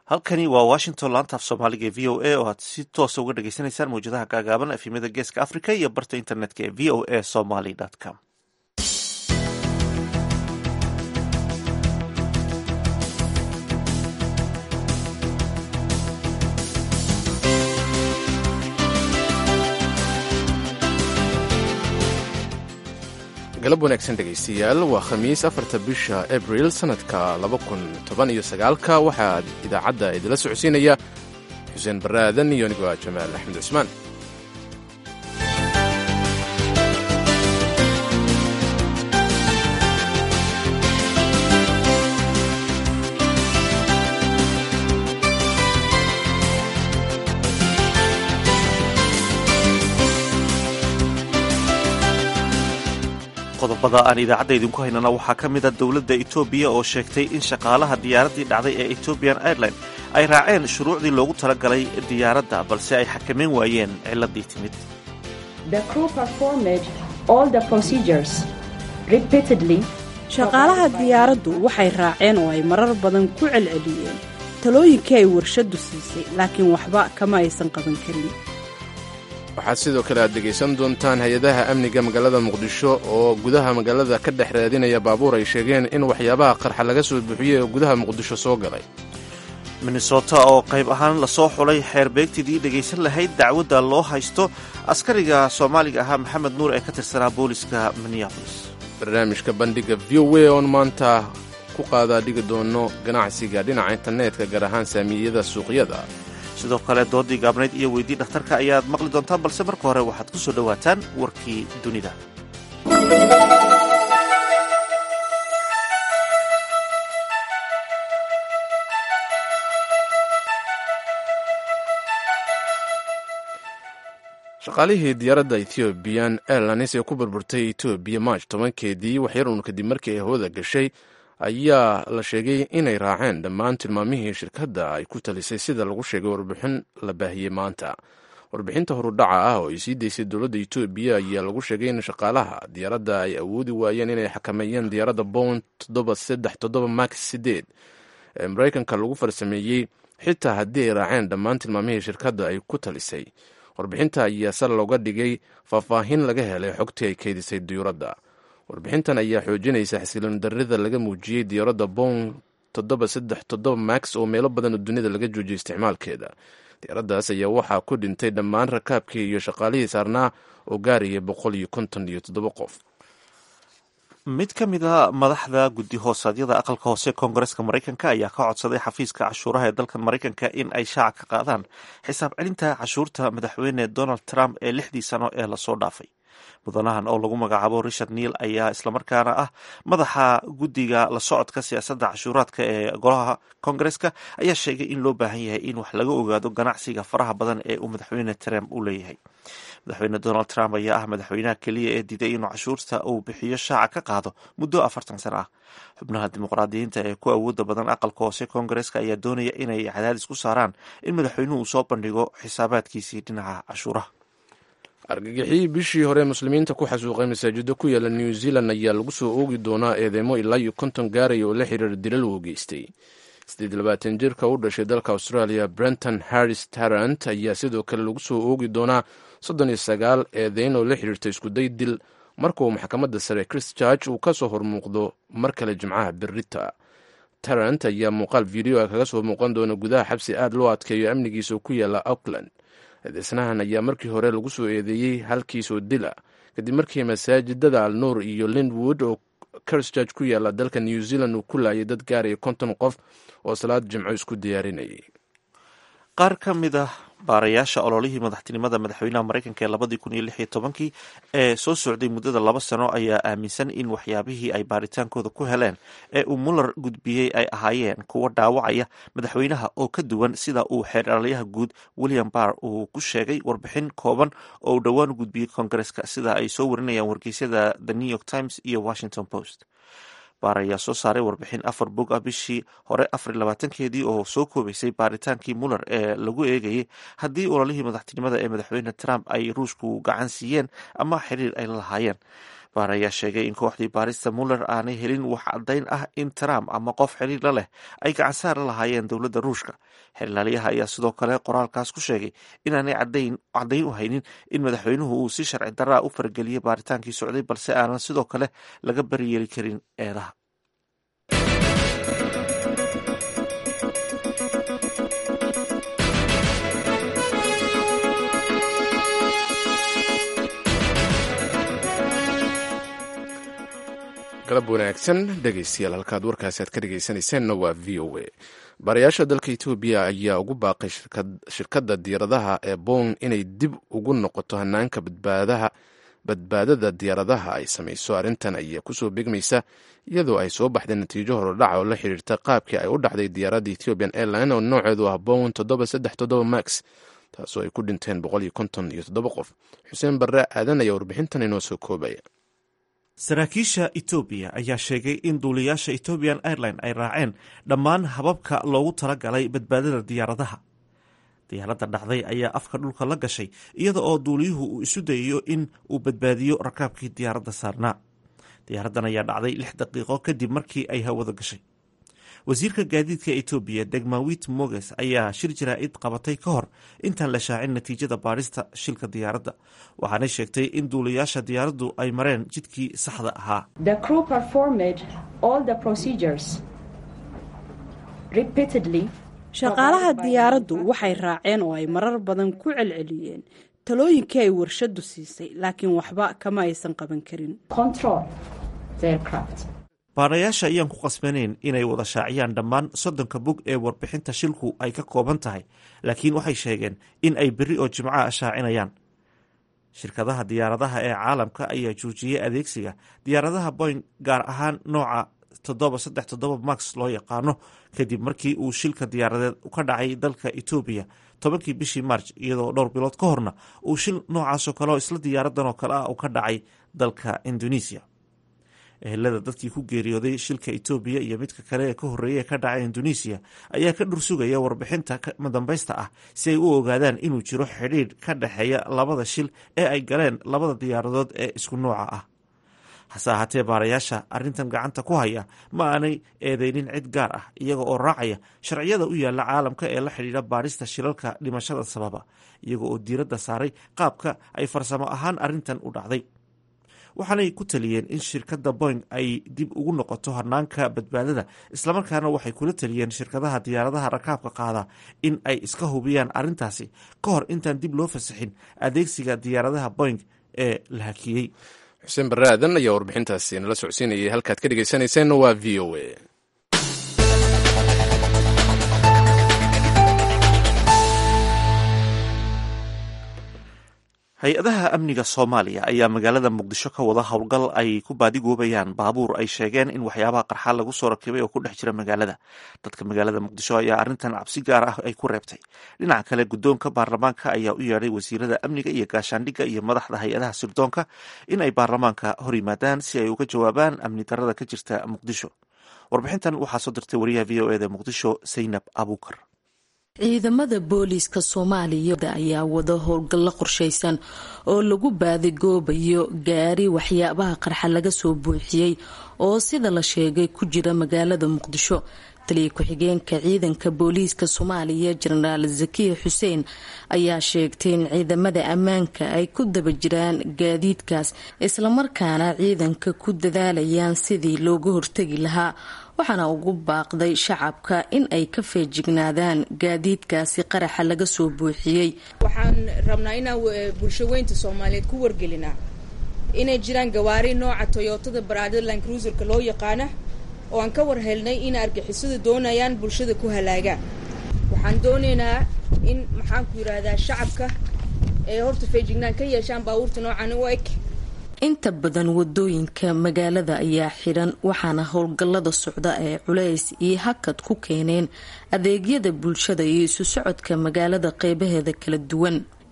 halkani waa washington laanta af soomaaliga ee v o a oo aad si toosa uga dhagaysanaysaan mawjadaha gaagaaban efimada geeska africa iyo barta internetka ee v o a somaly com galab wanaagsan dhegaystayaal waa khamiis afarta bisha abril sannadka laba kun toban iyo sagaalka waxaa idaacadda idila socodsiinaya xuseen barre aadan iyo anigoo ah jamaal axmed cusmaan qodobada aan idaacadda idinku haynana waxaa ka mida dowladda etoobiya oo sheegtay in shaqaalaha diyaaraddii dhacday ee ethiopian airline ay raaceen shuruucdii loogu talagalay diyaaradda balse ay xakameyn waayeen ciladii timid shaqaalaha diyaaraddu waxay raaceen oo ay marar badan ku celceliyeen talooyinkii ay warshaddu siisay laakiin waxba kama aysan qaban karin waxaad sidoo kale aad dhegaysan doontaan hay-adaha amniga magaalada muqdisho oo gudaha magaalada ka dhex raadinaya baabuur ay sheegeen in waxyaabaha qarxa laga soo buuxiyey oo gudaha muqdisho soo galay minnesota oo qayb ahaan lasoo xulay xeerbeegtidii dhegaysan lahayd dacwadda loo haysto askariga soomaaliga ahaa maxamed nuur ee ka tirsanaa booliska minneabolis barnaamijka bandhiga v o a oon maanta ku qaadaa dhigi doono ganacsiga dhinaca internetka gaar ahaan saamiyada suuqyada sidoo kale doodii gaabnayd iyo weydii dhakhtarka ayaad maqli doontaan balse marka hore waxaad ku soo dhowaataan warkii dunida shaqaalihii diyaaradda ethiobian airlines ee ku burburtay etoobiya march tobankeedii waxyarun kadib markii ay hawada gashay ayaa la sheegay inay raaceen dhammaan tilmaamihii shirkadda ay ku talisay sida lagu sheegay warbixin la baahiyey maanta warbixinta horudhaca ah oo ay sii daysay dowladda etoobiya ayaa lagu sheegay in shaqaalaha diyaaradda ay awoodi waayeen inay xakameeyeen diyaaradda bown max sideed ee maraykanka lagu farsameeyey xitaa haddii ay raaceen dhammaan tilmaamihii shirkadda ay ku talisay warbixinta ayaa sal looga dhigay faahfaahin laga helay xogtii ay keydisay diyuuradda warbixintan ayaa xoojinaysa xasiloon darrida laga muujiyey diyaaradda bown max oo meelo badan oo dunida laga joojiyay isticmaalkeeda diyaaraddaas ayaa waxaa ku dhintay dhammaan rakaabkii iyo shaqaalihii saarnaa oo gaaraya boqol iyo konton iyo toddoba qof mid ka mid a madaxda guddi hoosaadyada aqalka hoose koongareska maraykanka ayaa ka codsaday xafiiska cashuuraha ee dalkan maraykanka in ay shaaca ka qaadaan xisaab celinta cashuurta madaxweyne donald trump ee lixdii sano ee lasoo dhaafay mudanahan oo lagu magacaabo richard neil ayaa islamarkaana ah madaxa guddiga la socodka siyaasadda cashuuraadka ee golaha koongareska ayaa sheegay in loo baahan yahay in wax laga ogaado ganacsiga faraha badan ee uu madaxweyne trump u leeyahay madaxweyne donald trump ayaa ah madaxweynaha keliya ee diiday inuu cashuurta uu bixiyo shaaca ka qaado muddo afartan sano ah xubnaha dimuqraadiyiinta ee ku awooda badan aqalka hoose koongareska ayaa doonaya inay cadaadis ku saaraan in madaxweynuhu uu soo bandhigo xisaabaadkiisii dhinaca cashuuraha argagixii bishii hore muslimiinta ku xasuuqay masaajiddo ku yaala new zealand ayaa lagu soo oogi doonaa eedeymo ilaa iyo konton gaaraya oo la xiriira dilal uu geystay siddeed labaatan jirka u dhashay dalka australia brenton harris tarant ayaa sidoo kale lagu soo oogi doonaa soddon iyo sagaal eedeyn oo la xiriirta iskuday dil markauu maxkamadda sare christchurch uu ka soo hormuuqdo mar kale jimcaha berita tarant ayaa muuqaal video a kaga soo muuqan doona gudaha xabsi aad loo adkeeyo amnigiisa oo ku yaala auckland eedeysnahan ayaa markii hore lagu soo eedeeyey halkiisoo dila kadib markii masaajidada alnuur iyo linwood oo christchurch ku yaala dalka new zealand uu ku laayay dad gaaraya konton qof oo salaad jimco isku diyaarinayay qaar ka mid ah baarayaasha ololihii madaxtinimada madaxweynaha maraykanka ee labadii kun iyo lix iyo tobankii ee soo socday muddada laba sano ayaa aaminsan in waxyaabihii ay baaritaankooda ku heleen ee uu muller gudbiyey ay ahaayeen kuwo dhaawacaya madaxweynaha oo ka duwan sida uu xeeralayaha guud william barr uu ku sheegay warbixin kooban oo uu dhowaan u gudbiyey koongareska sida ay soo warinayaan wargeysyada the new york times iyo washington post baar ayaa soo saaray warbixin afar bog ah bishii hore afar labaatankeedii oo soo koobaysay baaritaankii muller ee lagu eegayay haddii ololihii madaxtinimada ee madaxweyne trump ay ruushku gacan siiyeen ama xiriir ay la lahaayeen baar ayaa sheegay in kooxdii baarista muller aanay helin wax caddayn ah in trump ama qof xiriir la leh ay gacansaar la lahaayeen dowladda ruushka xeelaalyaha ayaa sidoo kale qoraalkaas ku sheegay inaanay caddayn u haynin in madaxweynuhu uu si sharci daraa u farageliyey baaritaankii socday balse aanan sidoo kale laga bariyeeli karin eedaha galab wanaagsan dhegaystayaal halkaad warkaasi aad ka dhegaysanayseena waa v o a baarayaasha dalka etoobiya ayaa ugu baaqay shirkadda diyaaradaha ee bong inay dib ugu noqoto hanaanka badbaadada diyaaradaha ay samayso arrintan ayaa kusoo begmaysa iyadoo ay soo baxday natiijo horodhaca oo la xiriirta qaabkii ay u dhacday diyaaradda ethiopian airline oo nooceedu ah bong toddoba saddex toddoba max taasoo ay ku dhinteen boqol iyo konton iyo toddoba qof xuseen barre aadan ayaa warbixintan inoo soo koobaya saraakiisha etoobiya ayaa sheegay in duuliyaasha ethoobian airline ay raaceen dhammaan hababka loogu talagalay badbaadada diyaaradaha diyaaradda dhacday ayaa afka dhulka la gashay iyada oo duuliyuhu uu isu dayayo in uu badbaadiyo rakaabkii diyaaradda saarnaa diyaaraddan ayaa dhacday lix daqiiqo kadib markii ay hawada gashay wasiirka gaadiidka etoobiya degmawit moges ayaa shir jaraa'id qabatay ka hor intaan la shaacin natiijada baadhista shilka diyaaradda waxaanay sheegtay in duuliyaasha diyaaraddu ay mareen jidkii saxda ahaa shaqaalaha diyaaraddu waxay raaceen oo ay marar badan ku celceliyeen talooyinkii ay warshaddu siisay laakiin waxba kama aysan qaban karin baarayaasha ayaan ku qasbanayn inay wada shaaciyaan dhammaan soddonka bog ee warbixinta shilku ay ka kooban tahay laakiin waxay sheegeen in ay berri oo jimcaha shaacinayaan shirkadaha diyaaradaha ee caalamka ayaa joojiyey adeegsiga diyaaradaha boing gaar ahaan nooca toddoba saddex toddoba max loo yaqaano kadib markii uu shilka diyaaradeed ka dhacay dalka etoobiya tobankii bishii march iyadoo dhowr bilood ka horna uu shil noocaasoo kale oo isla diyaaradan oo kale ah uu ka dhacay dalka indonesia ehelada dadkii ku geeriyooday shilka etoobiya iyo midka kale ee ka horreeya ee ka dhacay indonesia ayaa ka dhursugaya warbixinta madambaysta ah si ay u ogaadaan inuu jiro xidhiidh ka dhexeeya labada shil ee ay galeen labada diyaaradood ee isku nooca ah hase ahaatee baarayaasha arrintan gacanta ku haya ma aanay eedeynin cid gaar ah iyaga oo raacaya sharciyada u yaalla caalamka ee la xidhiidha baadhista shilalka dhimashada sababa iyaga oo diiradda saaray qaabka ay farsamo ahaan arrintan u dhacday waxaanay ku taliyeen in shirkadda boing ay dib ugu noqoto hanaanka badbaadada islamarkaana waxay kula taliyeen shirkadaha diyaaradaha rakaabka qaada in ay iska hubiyaan arrintaasi ka hor intaan dib loo fasaxin adeegsiga diyaaradaha boing ee la hakiyey xuseen barre aadan ayaa warbixintaasi nala socodsiinayay halkaad ka dhegaysanayseena waa v o a hay-adaha amniga soomaaliya ayaa magaalada muqdisho ka wada howlgal ay ku baadigoobayaan baabuur ay sheegeen in waxyaabaha qarxa lagu soo rakibay oo ku dhex jira magaalada dadka magaalada muqdisho ayaa arrintan cabsi gaar ah ay ku reebtay dhinaca kale guddoonka baarlamaanka ayaa u yeedhay wasiirada amniga iyo gaashaandhigga iyo madaxda hay-adaha sirdoonka in ay baarlamaanka hor yimaadaan si ay uga jawaabaan amni darada ka jirta muqdisho warbixintan waxaa soo dirtay wariyaha v o eda muqdisho saynab abuukar ciidamada booliiska soomaaliya ayaa wada howlgallo qorshaysan oo lagu baadigoobayo gaari waxyaabaha qarxa laga soo buuxiyey oo sida la sheegay ku jira magaalada muqdisho taliya ku-xigeenka ciidanka booliiska soomaaliya jenaraal zakiya xuseen ayaa sheegtay in ciidamada ammaanka ay ku daba jiraan gaadiidkaas islamarkaana ciidanka ku dadaalayaan sidii looga hortegi lahaa waxaana ugu baaqday shacabka in ay ka feejignaadaan gaadiidkaasi qaraxa laga soo buuxiyey waxaan rabnaa inaan bulshaweynta soomaaliyeed ku wargelinaa inay jiraan gawaari nooca toyotada baraadland cruiserka loo yaqaana oo aan ka war helnay in argixisadu doonayaan bulshada ku halaagaan waxaan doonaynaa in maxaanku yidhaahdaa shacabka ee horta feejignaan ka yeeshaan baabuurta noocan u eg inta badan wadooyinka magaalada ayaa xidhan waxaana howlgallada socda ee culays iyo hakad ku keeneen adeegyada bulshada iyo isu socodka magaalada qeybaheeda kala duwan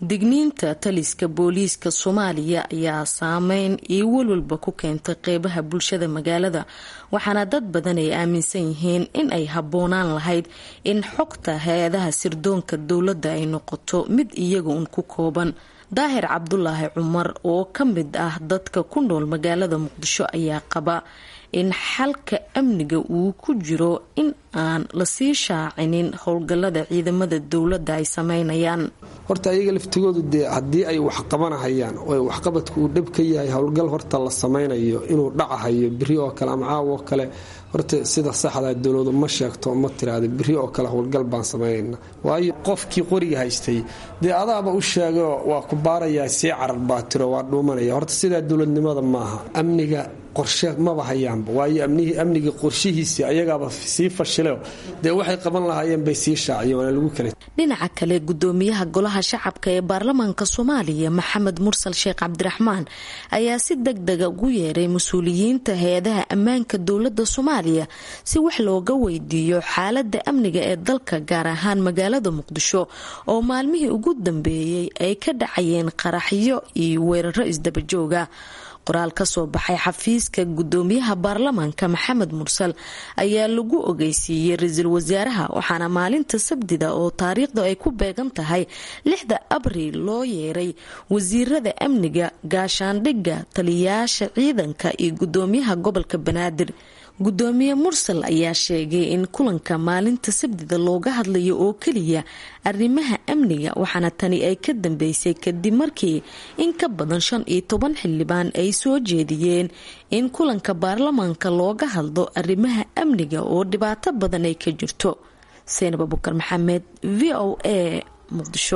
digniinta taliska booliiska soomaaliya ayaa saameyn iyo walwalba ku keentay qeybaha bulshada magaalada waxaana dad badan ay aaminsan yihiin in ay habboonaan lahayd in xogta hay-adaha sirdoonka dowladda ay noqoto mid iyaga un ku kooban daahir cabdulaahi cumar oo ka mid ah dadka ku nool magaalada muqdisho ayaa qaba in xalka amniga uu ku jiro in aan lasii shaacinin howlgallada ciidamada dowladda ay sameynayaan horta ayaga laftigoodu dee haddii ay wax qabanahayaan oo waxqabadku uu dhab ka yahay howlgal horta la samaynayo inuu dhacahayo biri oo kale ama caawo kale horta sida saxda dowladu ma sheegto ma tiraada biri oo kale howlgal baan samaynayna waayo qofkii qoriga haystay dee adaaba u sheego waa ku baarayaa sii carar baa tiro waa dhuumanaya horta sidaa dowladnimada maaha amniga qorshe maba hayaanba waayo amnigii qorshihiisii ayagaaba sii fashileo dee waxay qaban lahaayeen bay sii shaaciyeen waana lagu kala dhinaca kale gudoomiyaha golaha shacabka ee baarlamaanka soomaaliya maxamed mursal sheekh cabdiraxmaan ayaa si deg dega ugu yeeray mas-uuliyiinta hay-adaha ammaanka dowladda soomaaliya si wax looga weydiiyo xaalada amniga ee dalka gaar ahaan magaalada muqdisho oo maalmihii ugu dambeeyey ay ka dhacayeen qaraxyo iyo weeraro isdabajooga qoraal ka soo baxay xafiiska gudoomiyaha baarlamaanka maxamed mursal ayaa lagu ogeysiiyey ra-iisul wasaaraha waxaana maalinta sabdida oo taariikhda ay ku beegan tahay lixda abriil loo yeeray wasiirada amniga gaashaandhigga taliyayaasha ciidanka iyo gudoomiyaha gobolka banaadir gudoomiye mursal ayaa sheegay in kulanka maalinta sabdida looga hadlayo oo keliya arrimaha amniga waxaana tani ay ka dambeysay kadib markii in ka badan shan iyo toban xildhibaan ay soo jeediyeen in kulanka baarlamaanka looga hadlo arrimaha amniga oo dhibaato badan ay ka jirto seynab abukar maxamed v o a muqdisho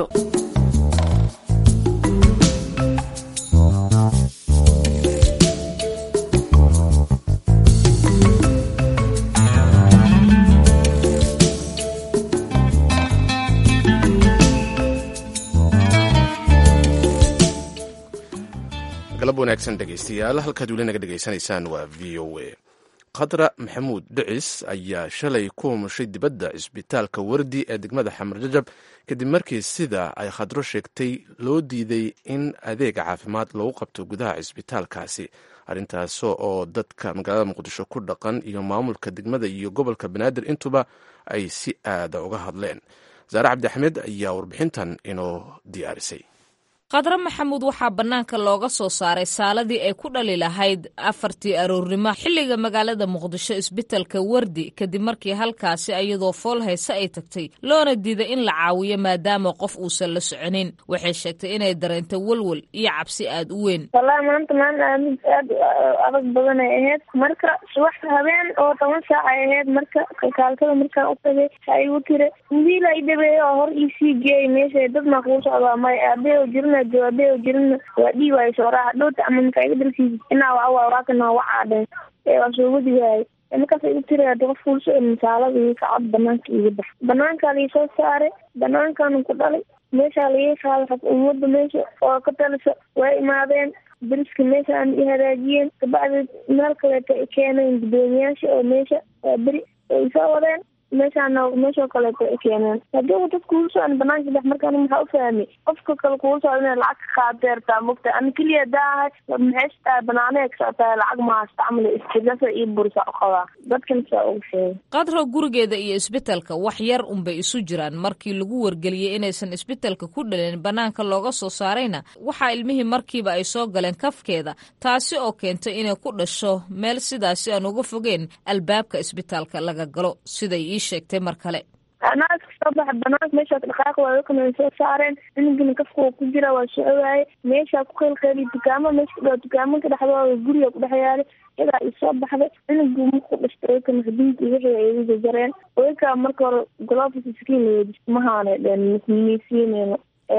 galab wanaagsan dhegaystayaal halkaad weli naga dhegaysanaysaan waa v o a khadra maxamuud dhicis ayaa shalay ku humushay dibadda cisbitaalka wardi ee degmada xamar jajab kadib markii sida ay khadro sheegtay loo diiday in adeega caafimaad lagu qabto gudaha cisbitaalkaasi arrintaas oo dadka magaalada muqdisho ku dhaqan iyo maamulka degmada iyo gobolka banaadir intuba ay si aada uga hadleen saare cabdi axmed ayaa warbixintan inoo diyaarisay khadre maxamuud waxaa bannaanka looga soo saaray saaladii ay ku dhali lahayd afartii aroornimo xilliga magaalada muqdisho isbitalka wardi kadib markii halkaasi iyadoo fool hayse ay tagtay loona diiday in la caawiyo maadaama qof uusan la soconin waxay sheegtay inay dareentay welwel iyo cabsi aad u weyn wallaahi maanta maalin aamid aad adag badan ay ahayd marka subaxda habeen oo toban saac ay ahayd marka kalkaaltada markaan u tagay ha igu tire wiil ay dhabeeye oo hor iisii geeyay meesha dad maa kuu socdaa may aabee jirna jawaabee jirna waa dhiiwaay soo raaxa dhowta ama markaa iga dalkiisa inaa waa waa waakana waa caadheen ee waa soo wadi waayay markaas igu tiri hadi qof kuulso misaalada iyo kacad banaanka iga bax banaankaa lii soo saaray banaankaanu ku dhalay meeshaa laga qaaday xag ummadda meesha oo ka talisa waa imaadeen dariska meeshaan i hagaajiyeen kabacdi meel kaleeto ay keeneen gudoomiyaasha oo meesha waa beri ay soo wadeen meeshaana meeshoo kaleeto ay keeneen haddii dad kuula socon banaanka dex markaan maxaa u fahmay qofka kale kuula socda inay lacag ka qaadeertaa mogta ani keliya daahay maxay sitaa banaanee ka socotaa lacag ma haysta camal istigasa iyo bursa u qabaa dadkan saa ugu sheegay qadro gurigeeda iyo isbitalka wax yar unbay isu jiraan markii lagu wargeliyey inaysan isbitalka ku dhalin banaanka looga soo saarayna waxaa ilmihii markiiba ay soo galeen kafkeeda taasi oo keentay inay ku dhasho meel sidaasi aan uga fogeen albaabka isbitaalka laga galo siday ii sheegtay mar kale anaa iska soo baxa banaanka meeshaas dhaqaaq waakana way soo saareen inagina kafka waa ku jira waa socowaaye meeshaa ku qeylqeyliy dukaamo meesha ku dhawa dukaamanka dhexdooda guriga ku dhex yaalay iyadaa ii soo baxday inagii marku dhashtay wayka maxdinki wixii ay igu jajareen waykaa marka hore golofis iskiin mahaanay dheen misiineyno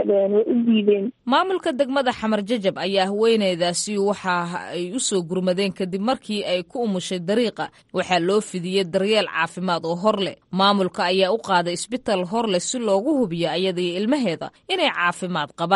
maamulka degmada xamar jajab ayaa haweeneydaasi waxa ay u soo gurmadeen kadib markii ay ku umushay dariiqa waxaa loo fidiyey daryeel caafimaad oo hor leh maamulka ayaa u qaaday isbital hor leh si loogu hubiyo ayadaiyo ilmaheeda inay caafimaad qabaan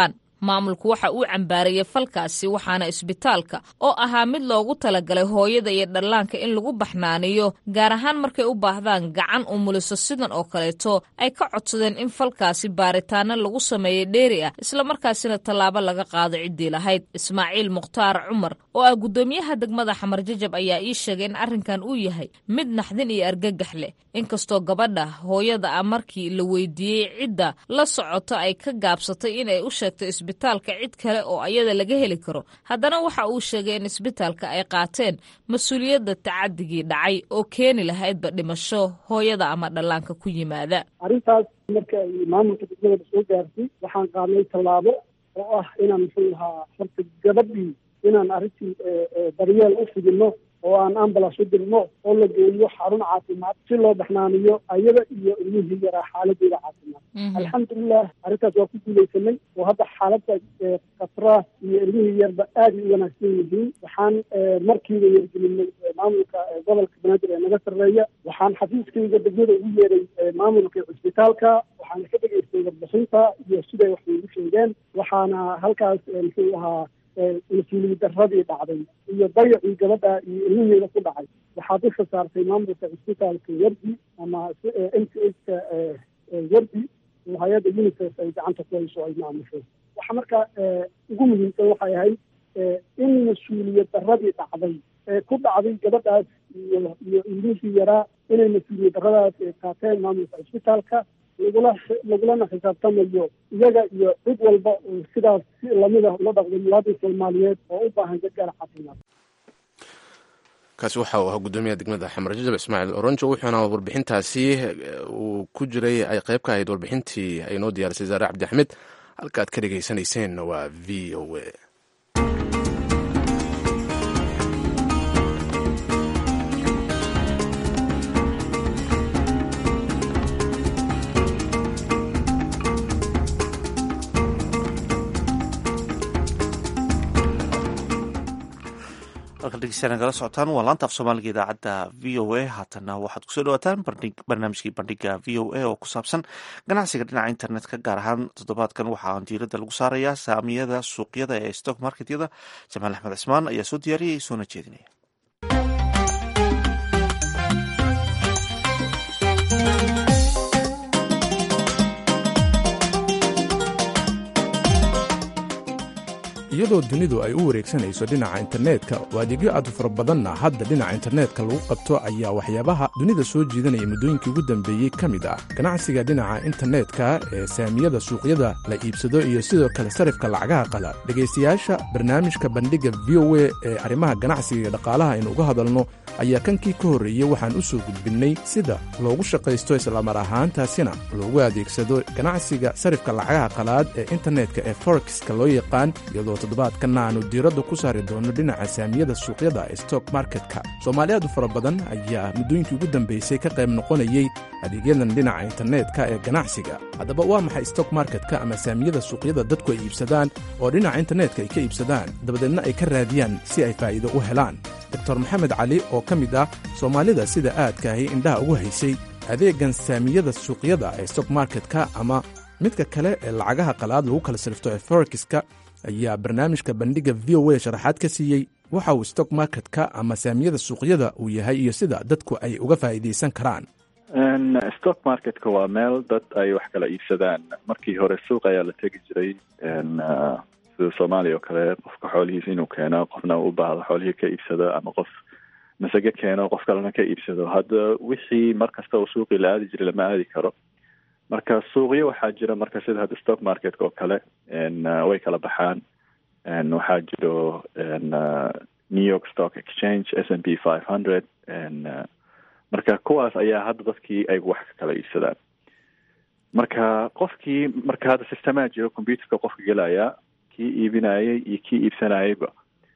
maamulku waxa uu cambaarayay falkaasi waxaana isbitaalka oo ahaa mid loogu talagalay hooyada iyo dhallaanka in lagu baxnaaniyo gaar ahaan markay u baahdaan gacan umuliso sidan oo kaleeto ay ka codsadeen in falkaasi baaritaano lagu sameeyo dheeri ah islamarkaasina tallaabo laga qaado ciddii lahayd ismaaciil mukhtaar cumar oo ah guddoomiyaha degmada xamar jajab ayaa ii sheegay in arrinkan uu yahay mid naxdin iyo argagax leh inkastoo gabadha hooyada ah markii la weydiiyey cidda la socoto ay ka gaabsatay in ay u sheegto isbitaalka cid kale oo ayada laga heli karo haddana waxa uu sheegay in isbitaalka ay qaateen mas-uuliyadda tacadigii dhacay oo keeni lahaydba dhimasho hooyada ama dhallaanka ku yimaada arrintaas marka ay maamulka degmada soo gaartay waxaan qaadnay tallaabo oo ah inaan muxuu ahaa horta gabadhii inaan arrintii daryeel u fidino oo aan ambulance u dirno oo la geeyo xarun caafimaad si loo baxnaaniyo ayada iyo ilmihii yaraa xaaladeeda caafimaad alxamdulilah arrintaas waa ku guuleysanay oo hadda xaaladda khatra iyo ilmihii yarba aad ay u wanaagsan yihiin waxaan markiiba yergelinay maamulka gobolka banaadir ee naga sarreeya waxaan xafiiskayga degmada ugu yeeray maamulka cisbitaalka waxaana ka dhegaystay warbixinta iyo siday wax ugu sheegeen waxaana halkaas muxuu ahaa mas-uuliyad daradii dhacday iyo dayacii gabadha iyo ilmiheeda ku dhacay waxaa dusha saartay maamulka cisbitaalka wardi ama m t h ka wardi oo hay-adda unicef ay gacanta ku hayso ay maamusho waxa marka ugu muhiimsan waxay ahayd in mas-uuliyad daradii dhacday ee ku dhacday gabadhaas iyo iyo ilmihii yaraa inay mas-uuliyad daradaas qaateen maamulka cisbitaalka lagula lagulana xisaabtamayo iyaga iyo cid walba oo sidaas si lamida ula dhaqday muwaadin soomaaliyeed oo u baahan gargaar caafimaad kaasi waxa uu ahaa guddoomiyaha degmada xamar jajab ismaaciil oronjo wuxuuna warbixintaasi uu ku jiray ay qayb ka ahayd warbixintii ay noo diyaarisay saare cabdi axmed halka aad ka dhegeysaneyseen waa v o a halkan dhegeystayaal nagala socotaan waa laanta af soomaaliga idaacadda v o a haatanna waxaad kusoo dhawaataan barnaamijkii bandhiga v o a oo ku saabsan ganacsiga dhinaca internetka gaar ahaan toddobaadkan waxaa diiradda lagu saarayaa saamiyada suuqyada ee stock marketyada jamaal axmed cismaan ayaa soo diyaariyay soona jeedinaya iyadoo dunidu ay u wareegsanayso dhinaca internetka oo adeegyo aad u fara badanna hadda dhinaca internetka lagu qabto ayaa waxyaabaha dunida soo jiidanaya muddooyinkii ugu dambeeyey ka mid ah ganacsiga dhinaca internetka ee saamiyada suuqyada la iibsado iyo sidoo kale sarifka lacagaha qala dhegaystayaasha barnaamijka bandhigga v o a ee arrimaha ganacsiga iyo dhaqaalaha aynu uga hadalno ayaa kankii ka horreeyey waxaan u soo gudbinnay sida loogu shaqaysto islamar ahaantaasina loogu adeegsado ganacsiga sarifka lacagaha qalaad ee internetka ee forexiska loo yaqaan iyadoo toddobaadkanna aanu diiradda ku saari doono dhinaca saamiyada suuqyada ee stock marketka soomaali aad u fara badan ayaa muddooyinkii ugu dambaysay ka qayb noqonayey adeegyadan dhinaca internetka ee ganacsiga haddaba waa maxay stock marketka ama saamiyada suuqyada dadku ay iibsadaan oo dhinaca internetka ay ka iibsadaan dabadeedna ay ka raadiyaan si ay faa'iido u helaan doctor maxamed cali oo ka mid ah soomaalida sida aadka ahi indhaha ugu haysay adeegan saamiyada suuqyada ee stock marketka ama midka kale ee lacagaha qalaad lagu kala sirfto ee forexiska ayaa barnaamijka bandhigga v o a sharaxaad ka siiyey waxa uu stock marketka ama saamiyada suuqyada uu yahay iyo sida dadku ay uga faa'iidaysan karaan stock marketka waa meel dad ay wax kala iibsadaan markii hore suuq ayaa la tegi jiray sida soomaaliya oo kale qofka xoolihiisa inuu keeno qofna u baahdo xoolihii ka iibsado ama qof masage keeno qof kalena ka iibsado hadda wixii mar kasta uu suuqii la aadi jiray lama aadi karo marka suuqyo waxaa jira marka sida hadda stock marketka oo kale way kala baxaan waxaa jiro new york stock exchange s n p five hundred marka kuwaas ayaa hadda dadkii ay wax ka kala iibsadaan marka qofkii marka hadda sistemaa jiro computerka qofka gelaya kii iibinayay iyo kii iibsanayayba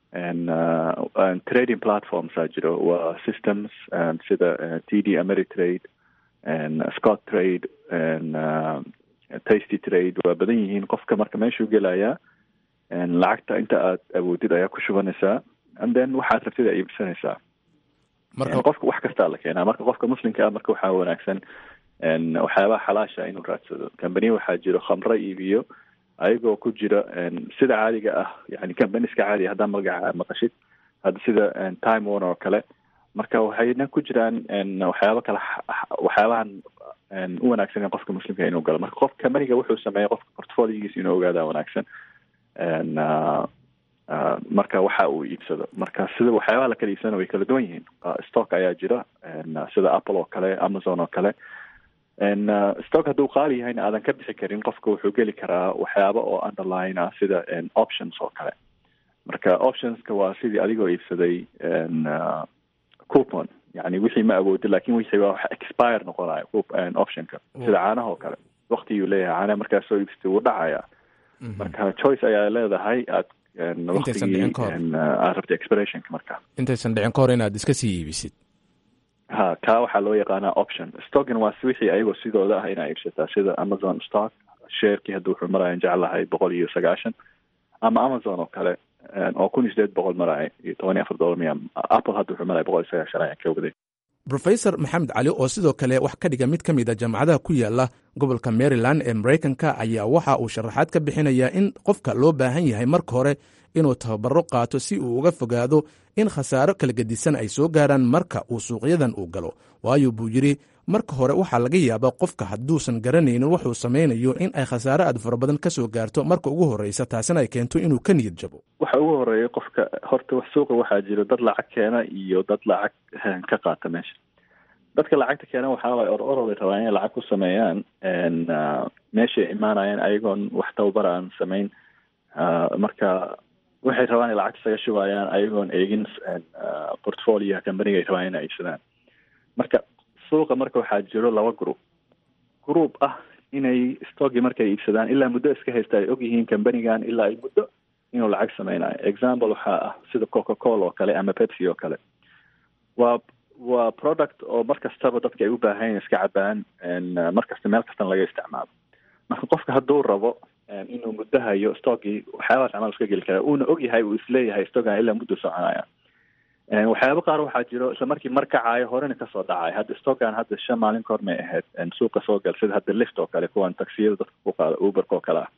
trading platformsaa jiro waa systems sida t d ameritrade scott trade tasty trade waa badan yihiin qofka marka meeshuu gelayaa lacagta inta aad awoodid ayaa ku shubanaysaa and then waxaad rabtid aa iibsanaysaa qofka wax kastaa la keenaa marka qofka muslimka ah marka waxaa wanaagsan waxyaabaha xalaasha inuu raadsado companiya waxaa jiro khamro iibiyo ayagoo ku jira sida caadiga ah yani companiska caadiga haddaa magaca maqashid hadda sida time warner oo kale marka waxayna ku jiraan waxyaaba kale waxyaabahan u wanaagsan qofka muslimka inuu galo marka qof companiga wuxuu sameeya qofka portfoliogiisa inuu ogaadaa wanaagsan marka waxa uu iibsado marka sida waxyaabaha la kala iibsana way kala duwan yihiin stock ayaa jira sida apple oo kale amazon oo kale stock hadduu qaali yahayna aadan ka bixi karin qofka wuxuu geli karaa waxyaaba oo underline ah sida options oo kale marka optionska waa sidii adigoo iibsaday coupon yani wixii ma awoodi lakin wixii waa wax expire noqonayo optionka sida caanaha oo kale waktiguu leeyahay caanaha markaa soo iibsatay wuu dhacaya marka choice ayaa leedahay aad intaysan dhicin ka hor aad rabta expirationka marka intaysan dhicin ka hor inaad iska sii iibisid ha kaa waxaa loo yaqaanaa option stockan waa wixii ayagoo sidooda ah inaa iibsataa sida amazon stock sharekii hadda wuxuu maraayan jeclahay boqol iyo sagaashan ama amazon oo kale oo kun iyo sideed boqol maraya iyo toban iyo afar dollar miya apple hadda wuxuu maraya boqol iyo sagaashan ayaan ka waday rofesor maxamed cali oo sidoo kale wax ka dhiga mid ka mid a jaamacadaha ku yaala gobolka maryland ee maraykanka ayaa waxa uu sharaxaad ka bixinayaa in qofka loo baahan yahay marka hore inuu tababaro qaato si uu uga fogaado in khasaaro kala gedisan ay soo gaaraan marka uu suuqyadan uu galo waayo buu yidhi marka hore waxaa laga yaabaa qofka hadduusan garanaynin wuxuu samaynayo in ay khasaaro aad fara badan ka soo gaarto marka ugu horreysa taasina ay keento inuu ka niyad jabo waxa ugu horeeya qofka horta suuqa waxaa jiro dad lacag keena iyo dad lacag ka qaata meesha dadka lacagta keena waxaa waay or orobay rabaan inay lacag ku sameeyaan meeshay imaanayaan ayagoon wax tababar aan samayn marka waxay rabaan inay lacagta isaga shubayaan ayagoon eegin portfolio companiga ay rabaan inay iibsadaan marka suuqa marka waxaa jiro laba group group ah inay stockii markay iibsadaan ilaa muddo iska haysta ay ogyihiin companigan ilaa ay muddo inuu lacag sameynayo example waxaa ah sida coca cola oo kale ama pepsi oo kale waa waa product oo mar kastaba dadka ay u baahan iska cabaan mar kasta meel kastana laga isticmaalo marka qofka hadduu rabo inuu muddo hayo stockii waxyaabaha isticmaal iska geli karaa uuna ogyahay uu isleeyahay stockan ilaa muddo soconaya waxyaaba qaar waxaa jiro isla markii mar kacayo horena kasoo dhacay hadda stockan hadda shan maalin kahor may ahayd suuqa soo gal sida hadda lift oo kale kuwan taksiyada dadka ku qaada uberka oo kale ah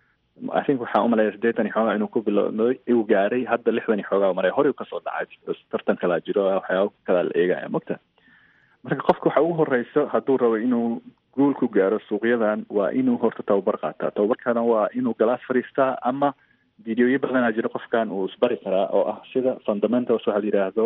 i think waxaan umaleeya sideetan iyo xoogaa inuu ku bilowday uu gaaray hadda lixdan iyo xoogaa maray horey kasoo dhacay tartan kalaa jiro waxyaaba kalaa la eegaya mogta marka qofka waxa ugu horeyso hadduu rabo inuu guul ku gaaro suuqyadan waa inuu horta tababar qaataa tababarkana waa inuu galaas fadhiistaa ama videoyo badanaa jiro qofkan uu isbari karaa oo ah sida fundamentals waxa la yidhaahdo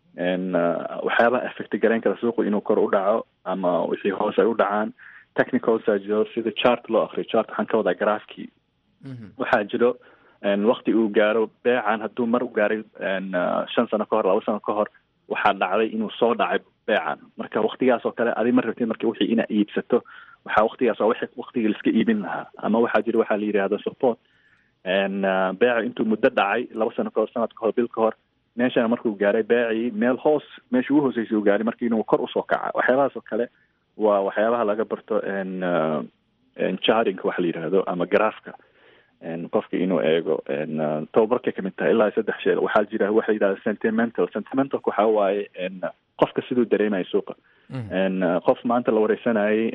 waxyaabaha effect garayn kara suuqu inuu kor u dhaco ama wixii hoos ay u dhacaan technicalsa jiro sida chart loo akriyo chart waxaan ka wadaa graafkii waxaa jiro wakti uu gaaro beecan hadduu mar u gaaray shan sano ka hor laba sano ka hor waxaa dhacday inuu soo dhacay beecan marka waktigaas oo kale adi ma rabtid marka wixii inaa iibsato waxaa waktigaas waa wixii waktigii laiska iibin lahaa ama waxaa jira waxaa la yidhahda support beeca intuu muddo dhacay laba sano kahor sanad kahor bil ka hor meeshana markuu gaaray beecii meel hoos meesha ugu hooseysa uu gaaray marka inuu kor usoo kaca waxyaabahaas oo kale waa waxyaabaha laga barto charting waxa la yidhaahdo ama garaafka qofka inuu eego tababarkay kamid tahay ilaa saddex shee waxaa jira waxa yidhahda sentimental sentimentalka waxaa waaye qofka siduu dareemayo suuqa qof maanta la wareysanayay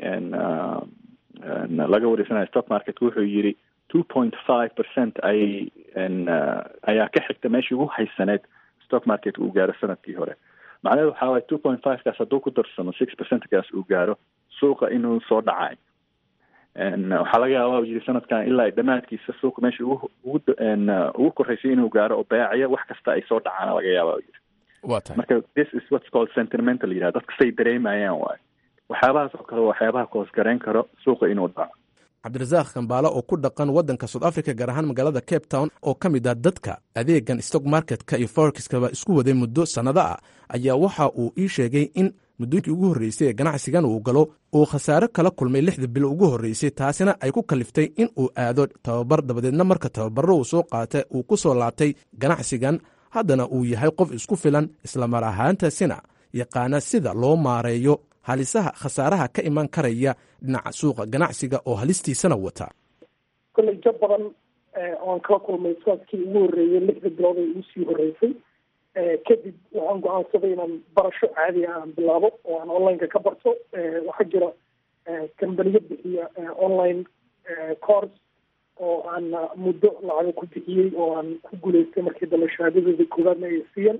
laga wareysanayo stock market wuxuu yiri two point five percent ayay ayaa ka xigta meeshii ugu haysaneed stock market uu gaaro sanadkii hore macnaheedu waxaa waye two point five kaas hadduu ku darsamo six percentkaas uu gaaro suuqa inuu soo dhacay waxaa laga yaaba yiri sanadkan ilaa dhammaadkiisa suuqa meesha ugu ugu ugu koreysay inuu gaaro oo beecaya wax kasta ay soo dhacaan laga yaaba yiri waa tahay marka this is what's called sentimental yidhahda dadka say dareemayaan waayo waxyaabahaas oo kale waxyaabaha koos garayn karo suuqa inuu dhaco cabdirasaaq kambaale oo ku dhaqan waddanka south africa gaar ahaan magaalada cape town oo ka mid ah dadka adeegan stock marketka iyo forexkaba isku waday muddo sannado ah ayaa waxa uu ii sheegay in muddooyinkii ugu horreysay ee ganacsigan uu galo uu khasaare kala kulmay lixda bil ugu horreysay taasina ay ku kaliftay in uu aado tababar dabadeedna marka tababarro uu soo qaatay uu ku soo laabtay ganacsigan haddana uu yahay qof isku filan islamar ahaantaasina yaqaana sida loo maareeyo halisaha khasaaraha ka iman karaya dhinaca suuqa ganacsiga oo halistiisana wata kolley jab badan oan kala kulmay sanadkii ugu horreeyay lixda bilood ay ugu sii horreysay kadib waxaan go-aansaday inaan barasho caadi ah aan bilaabo oo aan online-ka ka barto waxaa jira kambaniyo bixiya online course oo aan muddo lacago ku bixiyey oo aan ku guulaystay markii dambe shahaadadoodii koowaadna ay siiyeen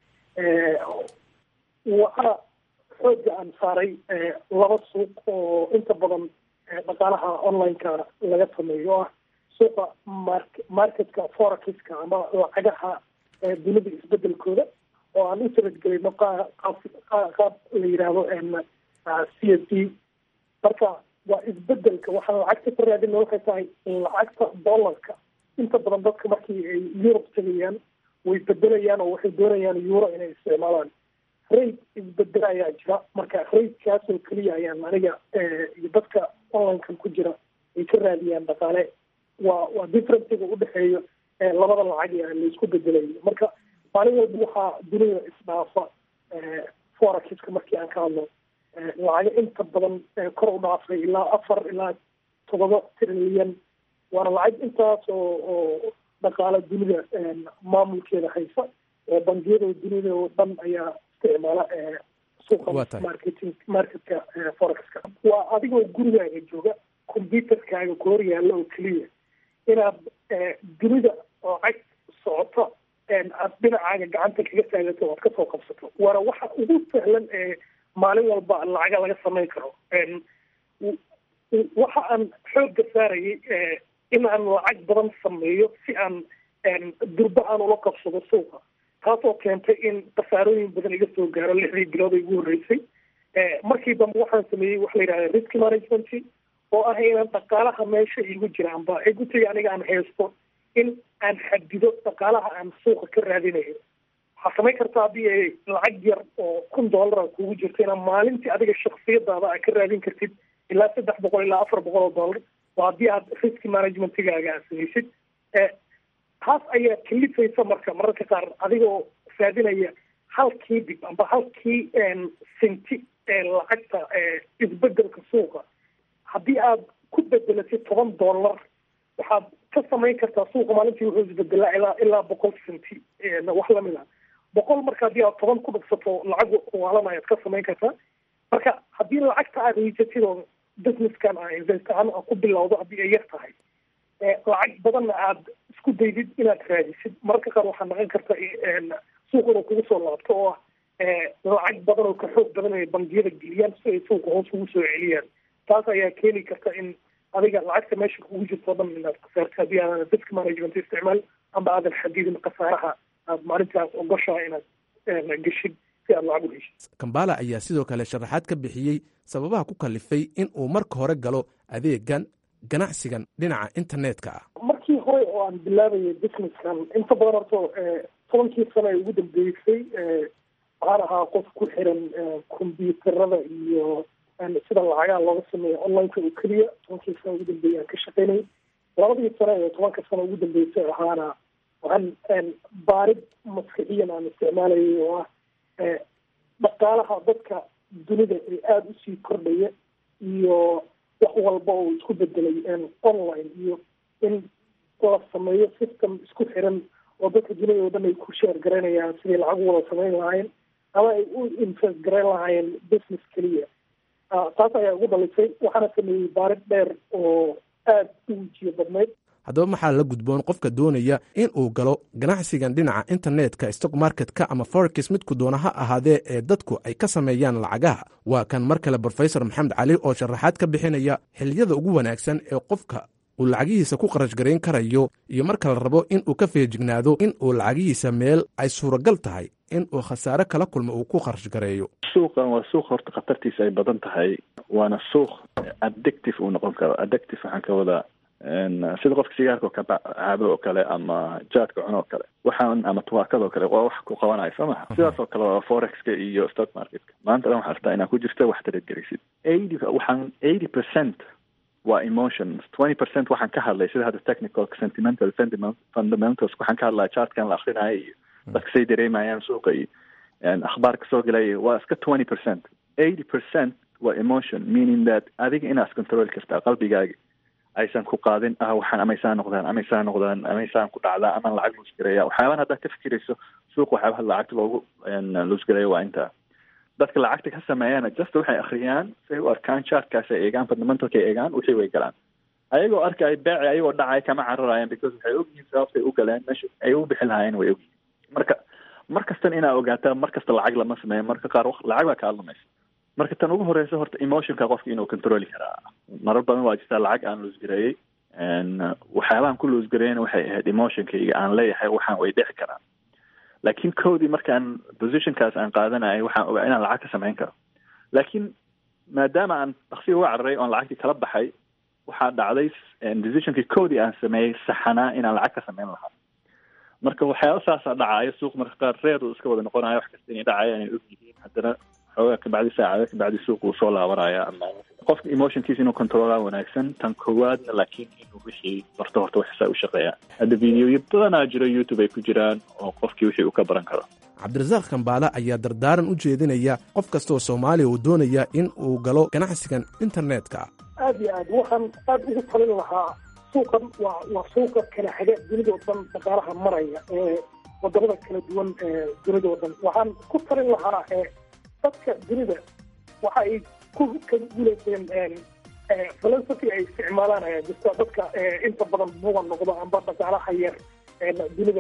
waxaa xooga aan saaray laba suuq oo inta badan dhaqaalaha online-ka laga sameeyo oo ah suuqa mark marketka forexiska ama lacagaha dunida isbedelkooda oo aan u taradgelayno qaab la yidhaahdo c s d marka waa isbedelka waxaan lacagta ka raadina waxay tahay lacagta dollarka inta badan dadka markii ay yurub tegayaan way bedelayaan oo waxay doonayaan euro inay isticmaalaan rate isbedel ayaa jira marka ratekaasoo keliya ayaan aniga iyo dadka onlinekan ku jira ay ka raadiyaan dhaqaale waa waa differenciga udhexeeyo labada lacag ee laisku bedelayo marka maalin walba waxaa dunida isdhaafa forexiska markii aan ka hadlo lacago inta badan kor u dhaafay ilaa afar ilaa todoba trilyan waana lacag intaas oo oo dhaqaala dunida maamulkeeda haysa oo bangiyada dunida oo dhan ayaa isticmaala suuqa marketing marketka forexka waa adigoo gurigaaga jooga computerkaaga ku hor yaalla oo keliya inaad dunida lacag socoto aad dhinacaaga gacanta kaga taagato oad kasoo qabsato waana waxa ugu sahlan ee maalin walba lacaga laga samayn karo waxa aan xoogga saarayay in aan lacag badan sameeyo si aan durba aan ula qabsado suuqa taasoo keentay in khasaarooyin badan iga soo gaaro lixdii bilood ay ugu horreysay markii dambe waxaan sameeyey waxa la yidhahda risk management oo ah inaan dhaqaalaha meesha igu jiraanba egutiga aniga aan haysto in aan xadido dhaqaalaha aan suuqa ka raadinayo waxaa samayn karta haddii ay lacag yar oo kun dollara kugu jirto inaad maalintii adiga shaksiyadaada aad ka raadin kartid ilaa saddex boqol ilaa afar boqol oo dollar waa haddii aad risk managementigaaga aad samaysid taas ayaa kalifaysa marka mararka qaar adigoo raadinaya halkii dib amba halkii sinti lacagta isbedelka suuqa haddii aad ku bedelatid toban dollar waxaad ka samayn kartaa suuqa maalintii wuxuu isbedelaa ilaa ilaa boqol sinti wax lamid ah boqol marka haddii aad toban ku dhufsato lacag waalan ayaad ka samayn kartaa marka haddii lacagta aad haysatid oo businesskan aa invest ahaan aa ku bilowdo haddii ay yar tahay lacag badanna aad isku daydid inaad raadisid mararka qaar waxaa naqon karta suuq inuu kugu soo laabto oo ah lacag badan oo ka xoog badan ay bangiyada geliyaan si ay suuqa hoos ugu soo celiyaan taas ayaa keeni karta in adiga lacagta meesha kugu jirto o dhan inaad khasaarto haddii aadan risk management isticmaal amba aadan xadidin khasaaraha aad maalintaas ogoshaa inaad geshid si aad lacag u heshid kambala ayaa sidoo kale sharaxaad ka bixiyey sababaha ku kalifay in uu marka hore galo adeegan ganacsigan dhinaca internetka ah markii hore oo aan bilaabayay businesskan inta badan horto tobankii sano ee ugu dambeysay waxaan ahaa qof ku xiran combyuuterada iyo sida lacagaha looga sameeyo onlineka oo keliya tobankii sano ugu dambeeyay aan ka shaqaynay labadii sano ee tobanka sano ugu dambeysay ahaana waxaan baarid maskixiyan aan isticmaalayay oo ah dhaqaalaha dadka dunida ee aada usii kordhaya iyo wax walba oo isku bedelay online iyo in la sameeyo system isku xiran oo dadka dunida oo dhan ay ku sheer garaynayaan sidai lacag u wada samayn lahaayeen ama ay u invest garayn lahaayeen business keliya taas ayaa ugu dhalisay waxaana sameeyey baarid dheer oo aada u wejiyo badnayd haddaba maxaa la gudboon qofka doonaya in uu galo ganacsigan dhinaca internetka stock marketka ama forex midku doona ha ahaadee ee dadku ay ka sameeyaan lacagaha waa kan mar kale brofesor maxamed cali oo sharaxaad ka bixinaya xilliyada ugu wanaagsan ee qofka uu lacagihiisa ku kharash garayn karayo iyo marka la rabo in uu ka feejignaado in uu lacagihiisa meel ay suuragal tahay in uu khasaare kala kulmo uu ku kharash gareeyo suuqan waa suuq horta khatartiisa ay badan tahay waana suuq addictive uu noqon karo addictive waxaan ka wadaa sida qofka sigaarka oo ka caabo oo kale ama jaadka cuno oo kale waxaan ama tubaakada oo kale waa wax ku qabanayo soo maha sidaas oo kale waa forexka iyo stock marketka maanta dhan waxaa rabtaa inaad ku jirto wax taradgelisid eighty waxaan eighty percent waa emotions twenty percent waxaan ka hadlay sida hadda technical sentimental fundamentals waxaan ka hadlaya chartkan la akrinayo iyo dadka say dareemayaan suuqa iyo akhbaarka soo gelaya waa iska twenty percent eighty percent waa emotion meaning that adiga inaad control kartaa qalbigaaga aysan ku qaadin ah waxaan amaysaa noqdaan amaysaa noqdaan amaysaan ku dhacdaa amaan lacag luusgareeya waxyaaban haddaad ka fikirayso suuq waxyaabaha lacagta loogu luusgareeyo waa intaa dadka lacagta ka sameeyana just waxay akhriyaan say u arkaan chartkaas ay eegaan fundamentalka ay eegaan wixii way galaan ayagoo arkaya beeci ayagoo dhacay kama cararayaan because waxay ogyihiin sababtay u galeen meesha ay u bixin lahaayeen way ogyihiin marka mar kastan inaa ogaataa mar kasta lacag lama sameeyo marka qaar lacag baa kaa lumaysa marka tan ugu horeysa horta emotionka qofka inuu controli karaa marar badan waa jirtaa lacag aan loosgareeyey waxyaabahan ku loosgareeyana waxay ahayd emotionkayga aan leeyahay waxaan way dhici karaan laakiin codii markaan positionkaas aan qaadanayay waxaan ogaa inaan lacag ka samayn karo laakiin maadaama aan daksi uga cararay oon lacagtii kala baxay waxaa dhacday decisionkii codii aan sameeyey saxanaa inaan lacag ka samayn lahaa marka waxyaaba saasaa dhacaayo suuq marka qaar reer uu iska wada noqonayo wax kasta inay dhacayaan ay og yihiin haddana xoogaa kabacdi saacada kabacdi suuq uu soo laabanaya ama qofka emotionkiisa inuu controlaa wanaagsan tan koowaadna laakiin inuu wixii barto horta waxsaa u shaqeeyaan hadda videoyo badanaa jiro youtube ay ku jiraan oo qofkii wixii uu ka baran karo cabdirasaaq kambaale ayaa dardaaran u jeedinaya qof kastaoo soomaaliya uu doonaya in uu galo ganacsigan internetka aad iyo aad waxaan aad ugu talin lahaa suuqan waa waa suuqa kala xiga dunida oo dhan dhaqaalaha maraya ee wadamada kala duwan ee dunida oo dhan waxaan ku talin lahaa ee dadka dunida waxa ay ku kaga guulayseen philosophy ay isticmaalaan ayaa jirta dadka inta badan buga noqdo amba dhaqaalaha yar dunida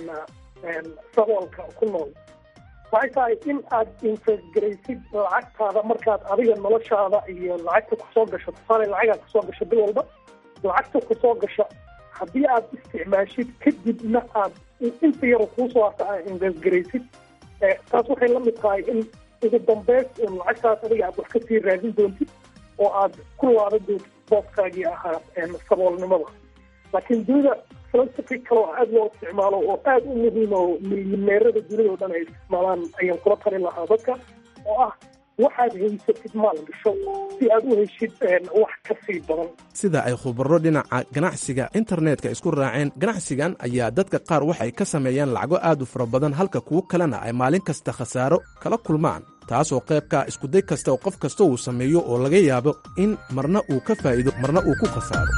saboolka ku nool waxay tahay in aad infesgaraysid lacagtaada markaad adiga noloshaada iyo lacagta kusoo gasho tusaale lacagaa kusoo gasho bil walba lacagta kusoo gasha haddii aad isticmaashid kadibna aad inta yar kuusoo harta aad infesgaraysid taas waxay la mid tahay in ugu dambeys un lacagtaas adiga aad wax kasii raadin doontid oo aad ku laaban doontid booskaagii ahaa saboolnimada laakiin dunida philosophy kaloo aad loo isticmaalo oo aad u muhiim oo milyaneerada dunida oo dhan ay isticmaalaan ayaan kula talin lahaa dadka oo ah waxaad haysatid maal gasho si aad u heshid wax ka sii badan sida ay khubaro dhinaca ganacsiga internetka isku raaceen ganacsigan ayaa dadka qaar waxay ka sameeyaan lacago aad u fara badan halka kuwo kalena ay maalin kasta khasaaro kala kulmaan taasoo qaybka iskuday kasta oo qof kasta uu sameeyo oo laga yaabo in marna uu ka faa'iido marna uu ku khasaaro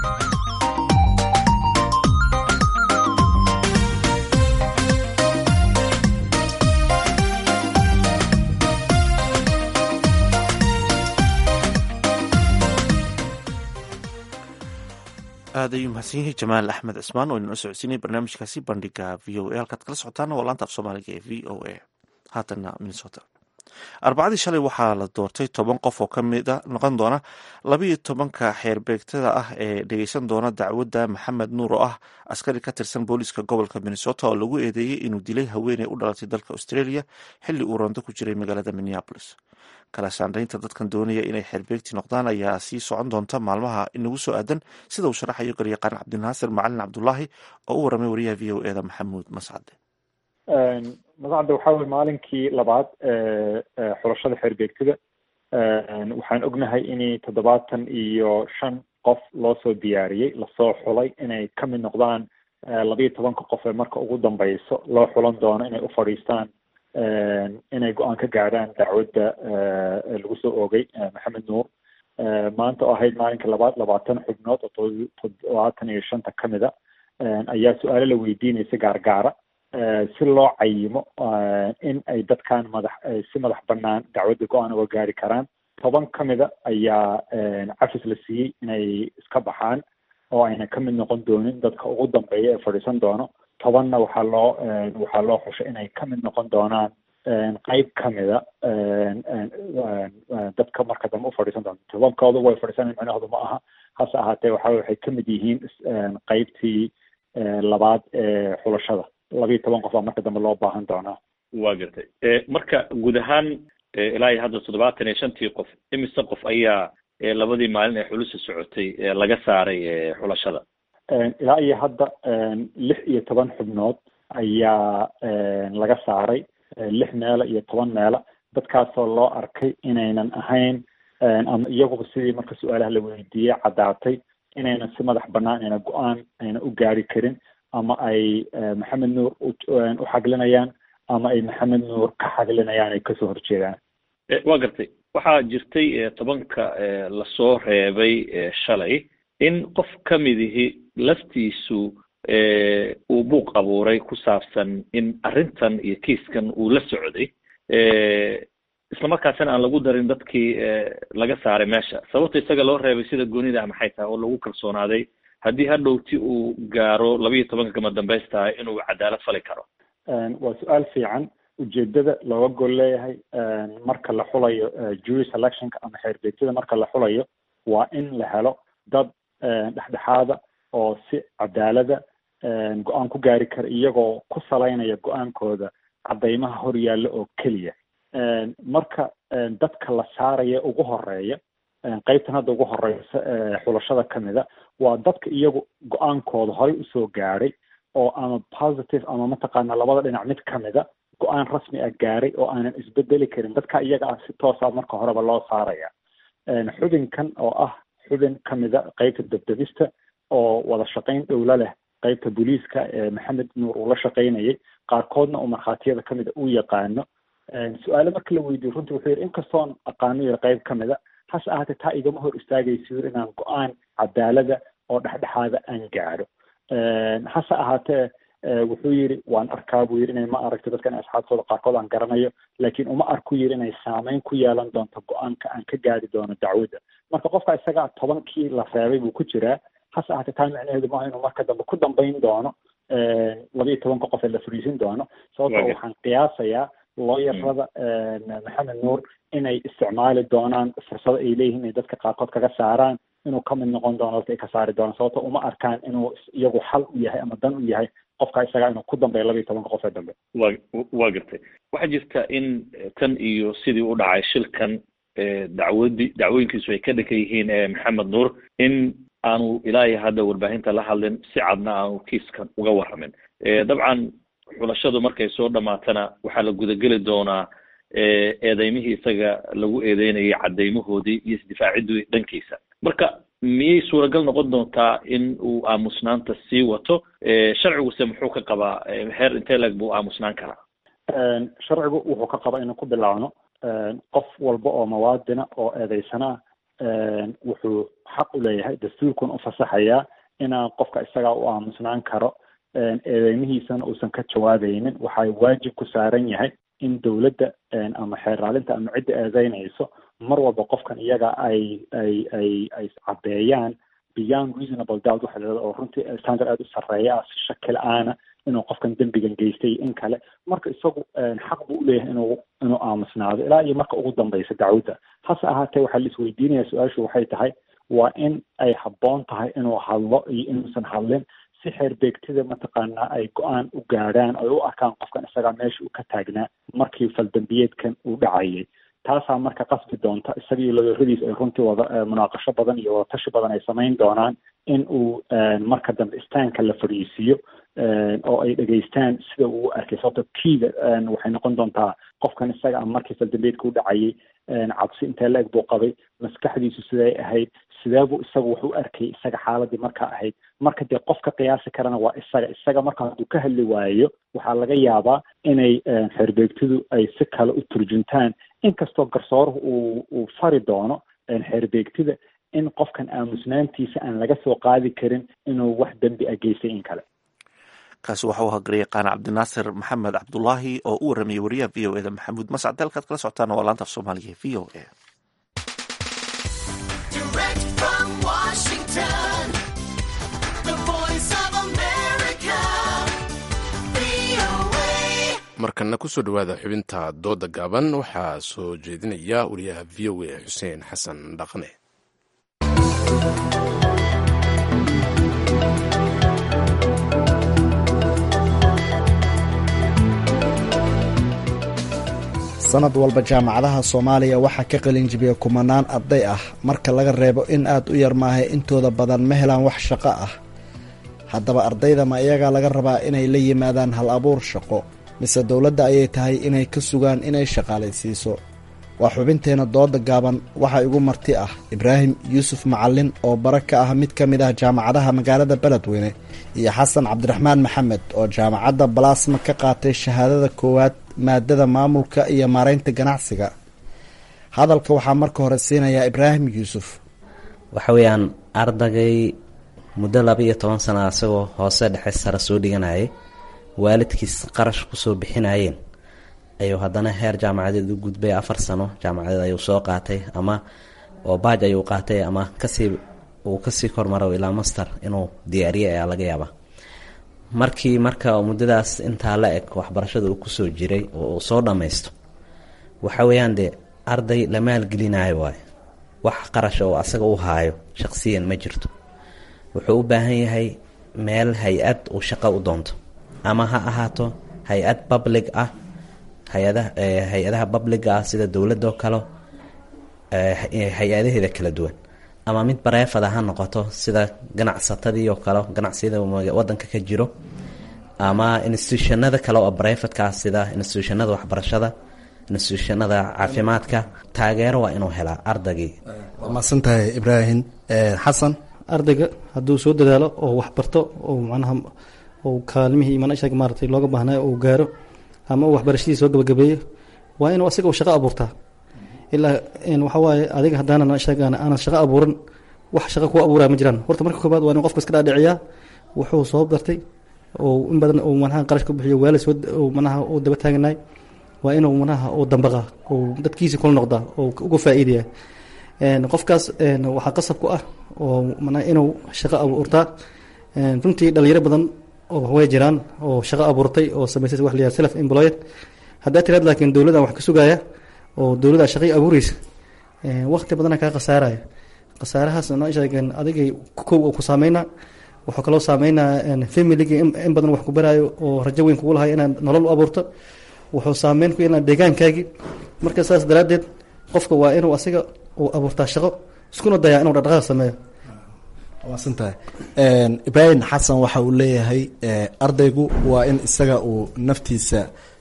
aad ayuu mahadsan yahay jamaal axmed cismaan oo inala socodsiinay barnaamijkaasi bandhiga v o a halkaad kala socotaana waa laanta af soomaaliga ee v o a haatanna minnesota arbacadii shalay waxaa la doortay toban qof oo kamida noqon doona labayo tobanka xeerbeegtada ah ee dhegeysan doona dacwadda maxamed nuur oo ah askari ka tirsan booliiska gobolka minnesota oo lagu eedeeyey inuu dilay haweeney u dhalatay dalka australia xilli uu rondo ku jiray magaalada minneapolis kala saandhaynta dadkan doonaya inay xeerbeegti noqdaan ayaa sii socon doonta maalmaha inagu soo aadan sida uu sharaxayo garyaqaan cabdinaasir macalin cabdulaahi oo u waramay wariyaha v o eda maxamuud mascade mascadda waxaa weye maalinkii labaad xulashada xeerbeegtada waxaan ognahay in toddobaatan iyo shan qof loo soo diyaariyey lasoo xulay inay ka mid noqdaan labayo tobanka qof ee marka ugu dambeyso loo xulan doono inay u fadhiistaan inay go-aan ka gaadhaan dacwadda lagu soo oogay maxamed nuur maanta oo ahayd maalinka labaad labaatan xubnood oo toddobaatan iyo shanta ka mida ayaa su-aalo la weydiinaysa gaargaara si loo cayimo in ay dadkan madax si madax banaan dacwadda go-aan uga gaari karaan toban ka mida ayaa cafis la siiyey inay iska baxaan oo ayna ka mid noqon doonin dadka ugu dambeeya ee fadhiisan doono tobanna waxaa loo waxaa loo xushay inay ka mid noqon doonaan qeyb ka mida dadka marka dambe u fadhiisan doonto tobankooda way fadhiisanay micnahoodu ma aha hase ahaatee waxa waxay ka mid yihiin qeybtii labaad ee xulashada labayo toban qof baa marka dambe loo baahan doonaa waa gartay marka guud ahaan ilaa iyo hadda toddobaatan iyo shantii qof imise qof ayaa labadii maalin ee xulusa socotay laga saaray xulashada ilaa iyo hadda lix iyo toban xubnood ayaa laga saaray lix meela iyo toban meela dadkaasoo loo arkay inaynan ahayn ama iyaguba sidii marka su-aalaha la weydiiyey caddaatay inaynan si madax banaan ayna go-aan ayna u gaari karin ama ay maxamed nuur u xaglinayaan ama ay maxamed nuur ka xaglinayaan ay kasoo horjeedaan waa gartay waxaa jirtay tobanka lasoo reebay shalay in qof ka midihi laftiisu uu buuq abuuray ku saabsan in arrintan iyo kiiskan uu la socday islamarkaasina aan lagu darin dadkii laga saaray meesha sababta isaga loo reebay sida goonida ah maxay tahay oo lagu kalsoonaaday haddii hadhowti uu gaaro laba iyo tobanka kama dambaystahay inuu cadaalad fali karo waa su-aal fiican ujeedada looga gol leeyahay marka la xulayo jury selectionka ama xeerbeegtada marka la xulayo waa in la helo dad dhexdhexaada oo si cadaalada go-aan ku gaari kara iyagoo ku salaynaya go-aankooda cadaymaha hor yaalla oo keliya marka dadka la saaraya ugu horeeya qeybtan hadda ugu horeysa xulashada kamida waa dadka iyagu go-aankooda horey usoo gaadhay oo ama positive ama mataqaana labada dhinac mid kamida go-aan rasmi ah gaaray oo aanan isbedeli karin dadka iyaga ah si toosa marka horeba loo saaraya xubinkan oo ah xubin kamida qeybta debdebista oo wada shaqayn dhowla leh qeybta booliiska ee maxamed nuur uu la shaqaynayay qaarkoodna oo markhaatiyada kamida u yaqaano su-aale marka la weydiyo runtii wuxuu yidhi inkastoon aqaano yiri qeyb kamida hase ahaatee taa igama hor istaagayso yiri inaan go-aan cadaalada oo dhexdhexaada aan gaadho hase ahaatee wuxuu yidhi waan arkaa buu yidhi inay ma aragto dadkan asxaabtooda qaarkood aan garanayo laakiin uma arku yidhi inay saameyn ku yeelan doonto go-aanka aan ka gaari doono dacwadda marka qofka isaga tobankii la reebay buu ku jiraa hase ahaatee taa micnaheedu maaha inuu marka dambe ku dambayn doono laba iyo tobanka qof ee la fariisin doono sababto waxaan qiyaasayaa looyarada maxamed nuur inay isticmaali doonaan fursado ay leeyihiin inay dadka qaarkood kaga saaraan inuu kamid noqon doono dadka ay ka saari doonaan sababto uma arkaan inuu iyagu xal u yahay ama dan u yahay qofka isagaa inuu ku dambeeyo laba iyo tobanka qof ee dambe wa waa gartay waxaa jirta in tan iyo sidii u dhacay shilkan dacwadi dacwooyinkiisu ay ka dhankan yihiin maxamed nuur in aanu ilaa iyo hadda warbaahinta la hadlin si cadna aanu kiiskan uga warramin dabcan xulashadu markay soo dhamaatana waxaa la gudageli doonaa eedeymihii isaga lagu eedeynayay cadeymahoodii iyo isdifaacidii dhankiisa marka miyay suuragal noqon doontaa in uu aamusnaanta sii wato sharciguse muxuu ka qabaa heer intee leg buu aamusnaan karaa sharcigu wuxuu ka qabaa inuu ku bilaabno qof walba oo mawaadina oo eedeysana wuxuu xaq u leeyahay dastuurkuna u fasaxayaa inaan qofka isagaa u aamusnaan karo eedeymihiisana uusan ka jawaabaynin waxaa waajib ku saaran yahay in dowladda ama xeeraalinta ama cidda eedeynayso mar walba qofkan iyaga ay ay ay ay caddeeyaan beyond reasonable doubt waxa la oo runtii standard aada u sarreeya ah si shaki la-aana inuu qofkan dembigan geystay in kale marka isagu xaq buu uleeyahay inuu inuu aamusnaado ilaa iyo marka ugu dambeysa dacwadda hase ahaatee waxaa la isweydiinaya su-aashu waxay tahay waa in ay habboon tahay inuu hadlo iyo inuusan hadlin si xeerbeegtida mataqaanaa ay go-aan u gaadhaan ay u arkaan qofkan isagaa meesha uu ka taagnaa markii faldambiyeedkan uu dhacayay taasaa marka qasbi doonta isagii ladooradiis ay runtii wada munaaqasho badan iyo wadatashi badan ay samayn doonaan in uu marka dambe istaanka la fadhiisiiyo oo ay dhegaystaan sida uu arkay sababto kiida waxay noqon doontaa qofkan isaga a markii faldambeedka u dhacayay cabsi intee la-eg buu qabay maskaxdiisu siday ahayd sideebuu isagu wax u arkay isaga xaaladii markaa ahayd marka dee qofka qiyaasi karana waa isaga isaga marka hadduu ka hadli waayo waxaa laga yaabaa inay xeerbeegtidu ay si kale u turjuntaan inkastoo garsooruhu uu uu fari doono xeerbeegtida in qofkan aamusnaantiisa aan laga soo qaadi karin inuu wax dembi a geystay in kale kaasi waxa uu hagariyay yaqaana cabdinaasir maxamed cabdulaahi oo u waramayay wariyaha v o eda maxamuud mascad dalkaad kala socotaan waa laanta af soomaaliga v o a markana kusoo dhowaada xubinta dooda gaaban waxaa soo jeedinaya wariyaha v o a xuseen xasan dhaqne sanad walba jaamacadaha soomaaliya waxaa ka qalin jibiya kumanaan arday ah marka laga reebo in aad u yar maahay intooda badan ma helaan wax shaqo ah haddaba ardayda ma iyagaa laga rabaa inay la yimaadaan hal abuur shaqo mise dowladda ayay tahay inay ka sugaan inay shaqaalaysiiso waa xubinteenna dooda gaaban waxaa igu marti ah ibraahim yuusuf macalin oo bara ka ah mid ka mid ah jaamacadaha magaalada beledweyne iyo xasan cabdiraxmaan maxamed oo jaamacadda balaasma ka qaatay shahaadada koowaad maadada maamulka iyo maaraynta ganacsiga hadalka waxaa marka hore siinayaa ibraahim yuusuf waxa weeyaan ardagay muddo laba iyo toban sana asagoo hoose dhexe sare soo dhiganayay waalidkiis qarash kusoo bixinayeen ayuu haddana heer jaamacadeed u gudbay afar sano jaamacadeed ayuu soo qaatay ama oo baaj ayuu qaatay ama kasii uu kasii kormaro ilaa master inuu diyaariye ayaa laga yaabaa markii marka muddadaas intaa la eg waxbarashada uu kusoo jiray oo uu soo dhammaysto waxa weeyaan dee arday la maalgelinayo waayo wax qarasha oo asaga u haayo shaqsiyan ma jirto wuxuu u baahan yahay meel hay-ad uu shaqo u doonto ama ha ahaato hay-ad public ah hay-adaha hay-adaha publiga ah sida dowladoo kale hay-adaheeda kala duwan ama mid bareefada ha noqoto sida ganacsatadii oo kale ganacsiyada wadanka ka jiro ama institutionada kale oo bareefadka ah sida institutionada waxbarashada institutionada caafimaadka taageero waa inuu helaa ardaygii waa mahadsantahay ibraahim xasan ardayga hadduu soo dadaalo oo waxbarto oo macnaha oo kaalmihii manashag maaratay looga baahnayo uu gaaro ama uu waxbarashadii soo gabagabeeyo waa inuu asiga shaqo abuurtaa ilaa waxa waaye adiga haddaanan sheegaan aanan shaqo abuuran wax shaqo kuwa abuuraya ma jiraan horta marka koobaad waa in qofka iska dhaadhiciyaa wuxuu soo bartay oo in badan uu manaha qarash ku bixiyo waala soo manaha uu daba taaganaay waa inuu manaha uu dambaqa uu dadkiisa kula noqdaa oo uga faa'iidaya qofkaas waxaa qasab ku ah oo manaha inuu shaqo abuurtaa runtii dhalinyaro badan oo way jiraan oo shaqo abuurtay oo samaysay wax la yihahdo self employed haddaa tiraad laakiin dowladdan wax ka sugaya oo dowladda shaqay abuureysa waqti badana kaa khasaaraya khasaarahaas noo sheegeen adigay kow oo ku saameyna wuxuu kaloo saameynaa familigii in badan wax ku baraayo oo rajo weyn kugu lahay inaad nolol u abuurto wuxuu saameyn ku yeelnaa deegaankaagii marka saas daraaddeed qofka waa inuu asiga uu abuurtaa shaqo iskuna dayaa inuu dhaqdhaqaaq sameeyo maasantahay ibraahim xasan waxa uu leeyahay ardaygu waa in isaga uu naftiisa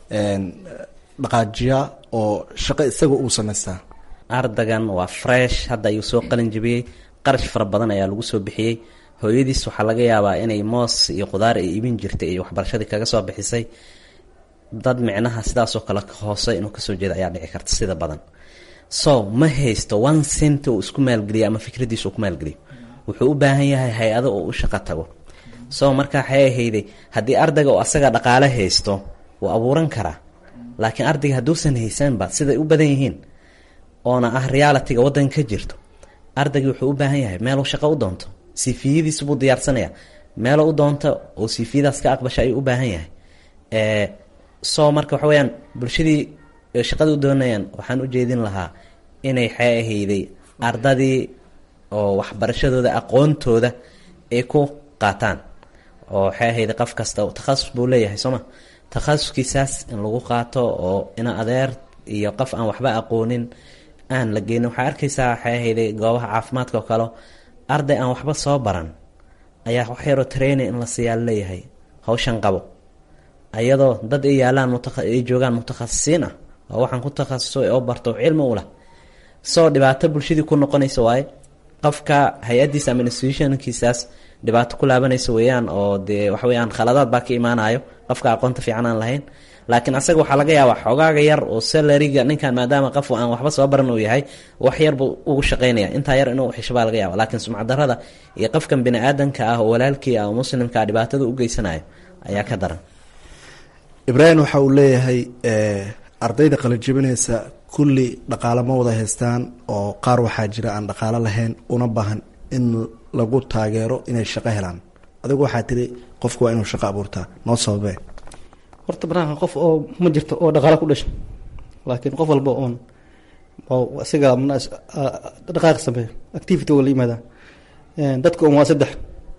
dhaqaajiyaa oo shaqo isaga uu samaystaa ardagan waa fresh hadda ayuu soo qalin jabiyey qarash fara badan ayaa lagu soo bixiyey hooyadiis waxaa laga yaabaa inay moos iyo khudaar ay iibin jirtay iyo waxbarashadii kaga soo bixisay dad micnaha sidaasoo kale hoose inuu kasoo jeeda ayaa dhici karta sida badan so ma haysto one cent uu isku maalgeliyo ama fikradiisa uu ku maalgeliyo wuxuu u baahan yahay hay-ado oo u shaqo tago so marka waxay ahayday haddii ardayga oo asaga dhaqaale haysto wuu abuuran karaa laakiin ardayga hadduusan haysanba siday u badan yihiin oona ah realitiga wadanka ka jirto ardaygi wuxuu u baahan yahay meeluu shaqo u doonto sifiyadiisu buu diyaarsanaya meelo u doonto oo sifiyadaas ka aqbasha ayuu u baahan yahay so marka waxa weyaan bulshadii shaqada u doonayaan waxaan u jeedin lahaa inay xee ahayday ardadii oo waxbarashadooda aqoontooda ay ku qaataan oo waxay ahayday qof kasta takhasus buu leeyahay sooma takhasuskiisaas in lagu qaato oo ina adeer iyo qof aan waxba aqoonin aan la geynin waxaa arkaysaa waxay ahayday goobaha caafimaadka oo kale arday aan waxba soo baran ayaa wax yaroo training in la siiyaa laleeyahay hawshan qabo ayadoo dad ay yaalaan ay joogaan mutakhasisiin ah oo waxaan ku takhasuso oo barto cilmi u lah soo dhibaato bulshadii ku noqonaysa waaye qofka hay-adiisa ama institutionkiisaas dhibaato ku laabanaysa weeyaan oo dee waxa weyaan khaladaad baa ka imaanayo qofka aqoonta fiican aan lahayn laakiin asaga waxaa laga yaabaa xogaaga yar oo salariga ninkan maadaama qof aan waxba soo baran uu yahay wax yarbuu ugu shaqaynaya intaa yar inuu xisho baa laga yaaba laakiin sumcdarada iyo qofkan bini aadanka ah oo walaalkii ah oo muslimka ah dhibaatada u geysanayo ayaa ka daran ibraahim waxa uu leeyahay ardayda qalajabinaysa kulli dhaqaale ma wada haystaan oo qaar waxaa jira aan dhaqaalo lahayn una baahan in lagu taageero inay shaqo helaan adigu waxaa tiri qofku waa inuu shaqo abuurtaa noo sababee horta banaanka qof oo ma jirto oo dhaqaalo ku dhasho laakiin qof walba oon isaga dhaqaaq sameeyo activity oo la yimaada dadka un waa saddex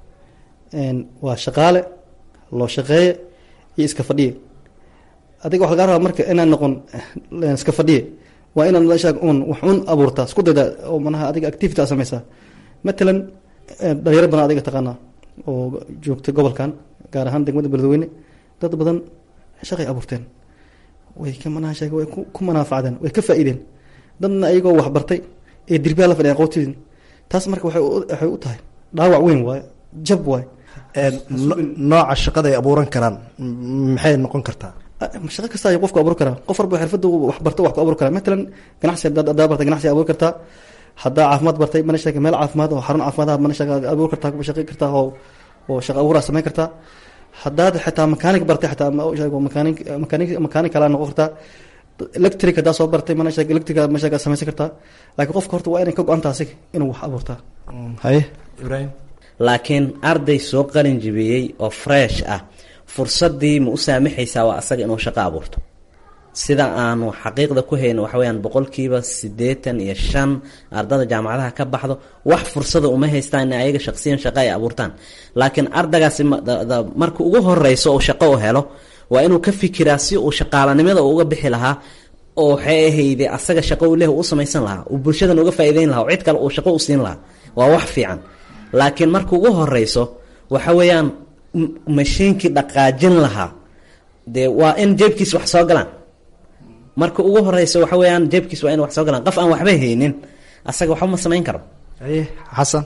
waa shaqaale loo shaqeeye iyo iska fadhiye adiga waxa lagaa rabaa marka inaan noqon iska fadhiye waa inaad meeshaa un wax un abuurtaa isku dayda oo manaha adiga activity a sameysaa matalan dhalinyaro badan adiga taqaanaa oo joogta gobolkan gaar ahaan degmada beledweyne dad badan shaqay abuurteen way ka manaha sheeg way ku manaafacdeen way ka faa'iideen dadna ayagoo waxbartay ee dirbiyaa la fadhiyan qowtidin taas marka waxay waxay u tahay dhaawac weyn waaye jab waaye nooca shaqada ay abuuran karaan maxay noqon kartaa shaqo kasta ay qofku abuuri karaa qof walba xirfadda wax barto wax ku abuuri karaa matalan ganacsi haddaa bartay ganacsi abuuri kartaa haddaa caafimaad bartay mana sheega meel caafimaad oo xarun caafimaad ah mana sheega abuuri kartaa kuma shaqey kartaa oo oo shaqo abuuraa samayn kartaa haddaad xitaa makaanig bartay xitaa makaanig makaanig makaanig kalaa noqon kartaa electric haddaa soo bartay mana sheeg electric ma sheeg samaysan kartaa laakiin qofka horta waa inay ka go-anta asiga inuu wax abuurtaa haye ibraahim laakiin arday soo qalin jibiyey oo fresh ah fursadii ma u saamaxaysaa waa asaga inuu shaqo abuurto sida aanu xaqiiqda ku hayno waxa weyaan boqolkiiba siddeetan iyo shan ardada jaamacadaha ka baxdo wax fursada uma haystaan in ayaga shaqsiyan shaqo ay abuurtaan laakiin ardagaasi marka ugu horeyso uu shaqo u helo waa inuu ka fikiraa si uu shaqaalanimada uga bixi lahaa oo waxay ahayde asaga shaqo u leh u samaysan lahaa uu bulshadan uga faa'iideyn lahaa oo cid kale uu shaqo u siin lahaa waa wax fiican laakiin marka ugu horeyso waxa weeyaan mashiinkii dhaqaajin lahaa dee waa in jeebkiis wax soo galaan marka ugu horeysa waxa weeyaan jeebkiis waa in wax soo galaan qof aan waxba haynin asaga waxba ma samayn karo haye xasan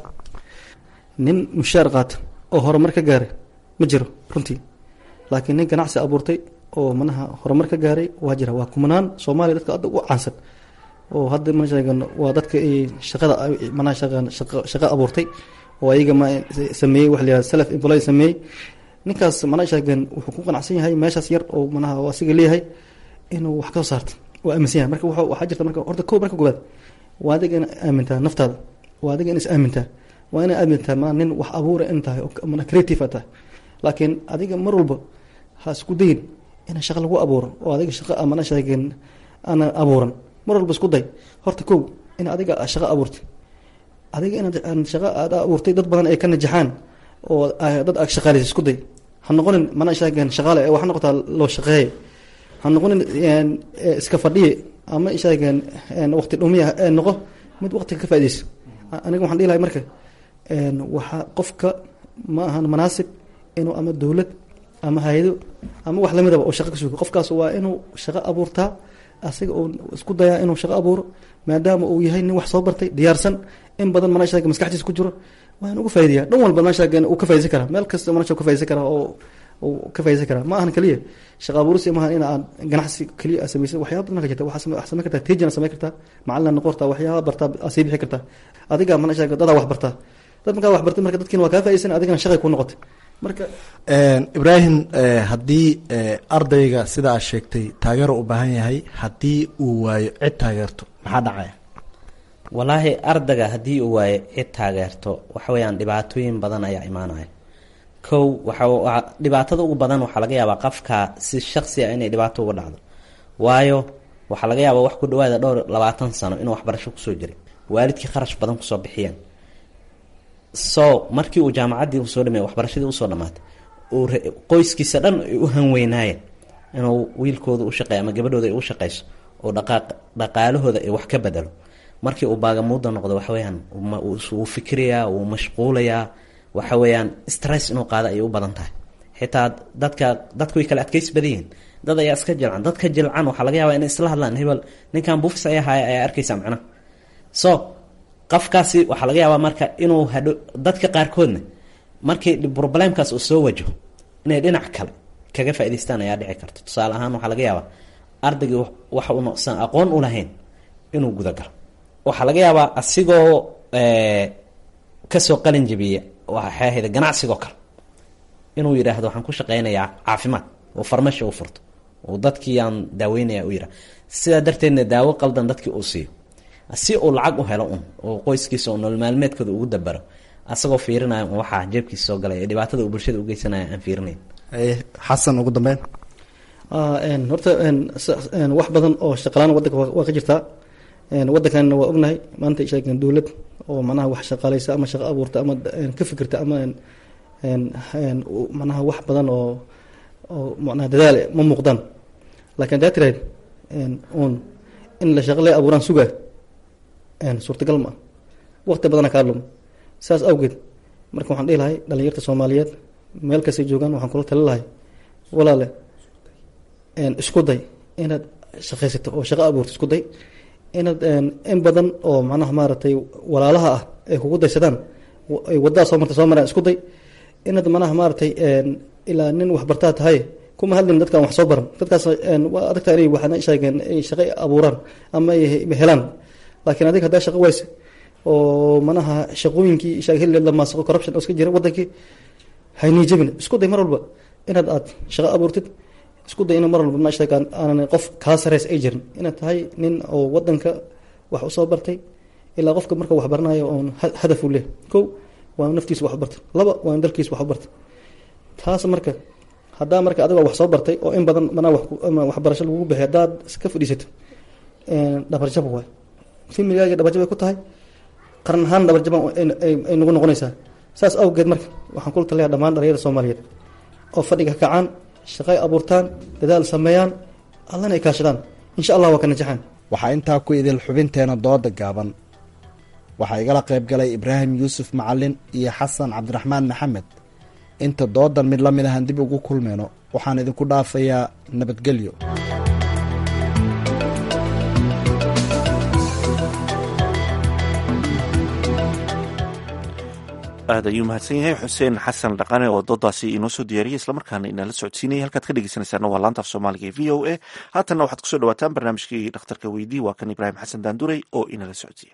nin mushaar qaata oo horumar ka gaaray ma jiro runtii laakiin nin ganacsi abuurtay oo manaha horumar ka gaaray waa jira waa kumanaan soomaaliya dadka hadda ugu caansan oo hadda ma sheegan waa dadka shaqada manaha shaqan shaqo abuurtay oo ayaga ma sameeyey wax la yihahda self employed sameeyey ninkaas mana sheegan wuxuu ku qanacsan yahay meeshaas yar oo manaha asiga leeyahay inuu wax ka soo saarto waa aaminsan yahay marka waxaa jirta marka horta ko marka koobaad waa adiga ina aamintaa naftaada waa adiga ina is aamintaa waa ina aamintaa ma nin wax abuura in tahay oo mana creative a tahay laakiin adiga mar walba ha isku dayin ina shaqo lagu abuuro oo adiga shaqo mana sheegin ana abuuran mar walba isku day horta kow in adiga shaqo abuurtay adiga inaad shaqo aad abuurtay dad badan ay ka najaxaan oo dad aad shaqaaleysa isku day ha noqonin mana sheegin shaqaale ee waxa noqotaa loo shaqeeye ha noqonin iska fadhiye ama sheegeen waqti dhumiya noqo mid waqtiga ka faaideyso aniga waxaan dhihi lahay marka waxaa qofka ma ahan manaasib inuu ama dowlad ama hay-ado ama wax lamidaba oo shaqo ka sugo qofkaas waa inuu shaqo abuurtaa asiga uu isku dayaa inuu shaqo abuuro maadaama uu yahay nin wax soo bartay diyaarsan in badan mana sheega maskaxdiisa ku jiro waa in uga faa'ideeyaa dhan walba mana sheega uu ka faaideysan karaa meel kasta mana sheega ka faaideysan karaa oo uu ka faaideysan karaa ma ahan keliya shaqa abuurisi maaha in aad ganacsi keliya aad samaysa waxyaaba badan ka jirta waxaa samayn kartaa tejina samayn kartaa macalina noqon kartaa waxyaaba bartaa aad sii bixi kartaa adiga mana sheega dadaa wax bartaa dad markaa wax bartay marka dadkiina waa kaa faaideysan adigana shaqay kuu noqotay marka ibraahim haddii ardayga sida aad sheegtay taageero u baahan yahay haddii uu waayo cid taageerto maxaa dhacaya walaahi ardayga haddii uu waayo cid taageerto waxa weeyaan dhibaatooyin badan ayaa imaanaya kow waxa dhibaatada ugu badan waxaa laga yaabaa qofka si shaksi a inay dhibaato uga dhacdo waayo waxaa laga yaabaa wax ku dhawaada dhowr labaatan sano inuu waxbarasho kusoo jiray waalidkii kharash badan kusoo bixiyeen so markii uu jaamacaddii usoo dhameey waxbarashadii usoo dhamaatay uu qoyskiisa dhan ay u hanweynaayeen inuu wiilkooda u shaqeeyo ama gabadhooda ay u shaqeyso oo dhaqaaq dhaqaalahooda ay wax ka bedelo markii uu baagamuuda noqdo waxa weyaan wuu fikirayaa wuu mashquulayaa waxa weeyaan stress inuu qaado ayay u badan tahay xitaa dadka dadku way kala adkeysi badan yihiin dad ayaa iska jilcan dadka jilcan waxaa laga yaabaa inay isla hadlaan hebel ninkan buufis ayaa haya ayaa arkeysa macnaha so qofkaasi waxaa laga yaabaa marka inuu hadho dadka qaarkoodna markii problemkaas uu soo wajaho inay dhinac kale kaga faa'idaystaan ayaa dhici karta tusaale ahaan waxaa laga yaabaa ardaygii waxa uu noqsan aqoon u lahayn inuu gudagalo waxaa laga yaabaa asigoo kasoo qalin jabiya waxay ahayd ganacsigoo kale inuu yidhaahdo waxaan ku shaqeynayaa caafimaad oo farmasho u furto oo dadkii aan daaweynaya u yidhah sidaa darteedna daawo qaldan dadkii uu siiyo si uu lacag u helo un oo qoyskiisa oo nolol maalmeedkooda ugu dabaro asagoo fiirinaya un waxaa jeebkiisa soo galay ee dhibaatada uu bulshada ugeysanaya aan fiirinayn xasan ugu dambeyn horta wax badan oo shaqalaan wadanka waa ka jirtaa wadankanna waa ognahay maanta sheegen dowlad oo manaha wax shaqaaleysa ama shaqo abuurta ama ka fikirta ama manaha wax badan oo oo manaha dadaal ma muuqdaan lakin hadaa tirahayd un in la shaqale abuuraan sugaa suurtagal ma ah waqti badana kaa lum saas awgeed marka waxaan dhihi lahay dhalinyarta soomaaliyeed meel kastay joogaan waxaan kula tali lahay walaale isku day inaad shaqaysato oo shaqo abuurto isku day inaad in badan oo macnaha maaragtay walaalaha ah ay kugu daysadaan ay waddaa soo marta soo maraan isku day inaad manaha maaragtay ilaa nin waxbartaa tahay kuma hadlin dadkaan wax soo baran dadkaas waa adagtaa inay waxna sheegeen ay shaqo abuuraan ama ay helaan laakiin adiga haddaa shaqo wayse oo manaha shaqooyinkii heli lamaasaqo corruption oo iska jira wadankii haynii jabin isku day mar walba inaad aad shaqo abuurtid isku day in mar walba maashta aanan qof kaa sareys ay jirin inaad tahay nin oo wadanka wax usoo bartay ilaa qofka marka wax baranayo oon hadaf u leh kow waa naftiisa wax u barta laba waa dalkiisa wax u barta taas marka haddaa marka adigoo wax soo bartay oo in badan manaa waxbarasho lagugu bixiy haddaad iska fadhiisato dhabarjab waay familigaaga dhabarjab ay ku tahay qaran ahaan dhabarjaba ay nagu noqonaysaa saas awgeed marka waxaan kula talaya dhammaan dhalinyarada soomaaliyeed oo fadhiga kacaan shaqay abuurtaan dadaal sameeyaan allana ay kaashadaan insha allah waa ka najaxaan waxaa intaa ku idil xubinteena dooda gaaban waxaa igala qayb galay ibraahim yuusuf macalin iyo xasan cabdiraxmaan maxamed inta doodan mid la mid ahaan dib ugu kulmayno waxaan idinku dhaafayaa nabadgelyo aad ayuu mahadsan yahay xuseen xasan dhaqane oo doodaasi inoo soo diyaariyay islamarkaana inala socodsiinaya halkaad ka dhegeysanaysaana waa laanta af soomaaliga ee v o a haatanna waxaad kusoo dhawaataan barnaamijkii dhakhtarka weydii waa kan ibraahim xasan daanduray oo inala socodsiiya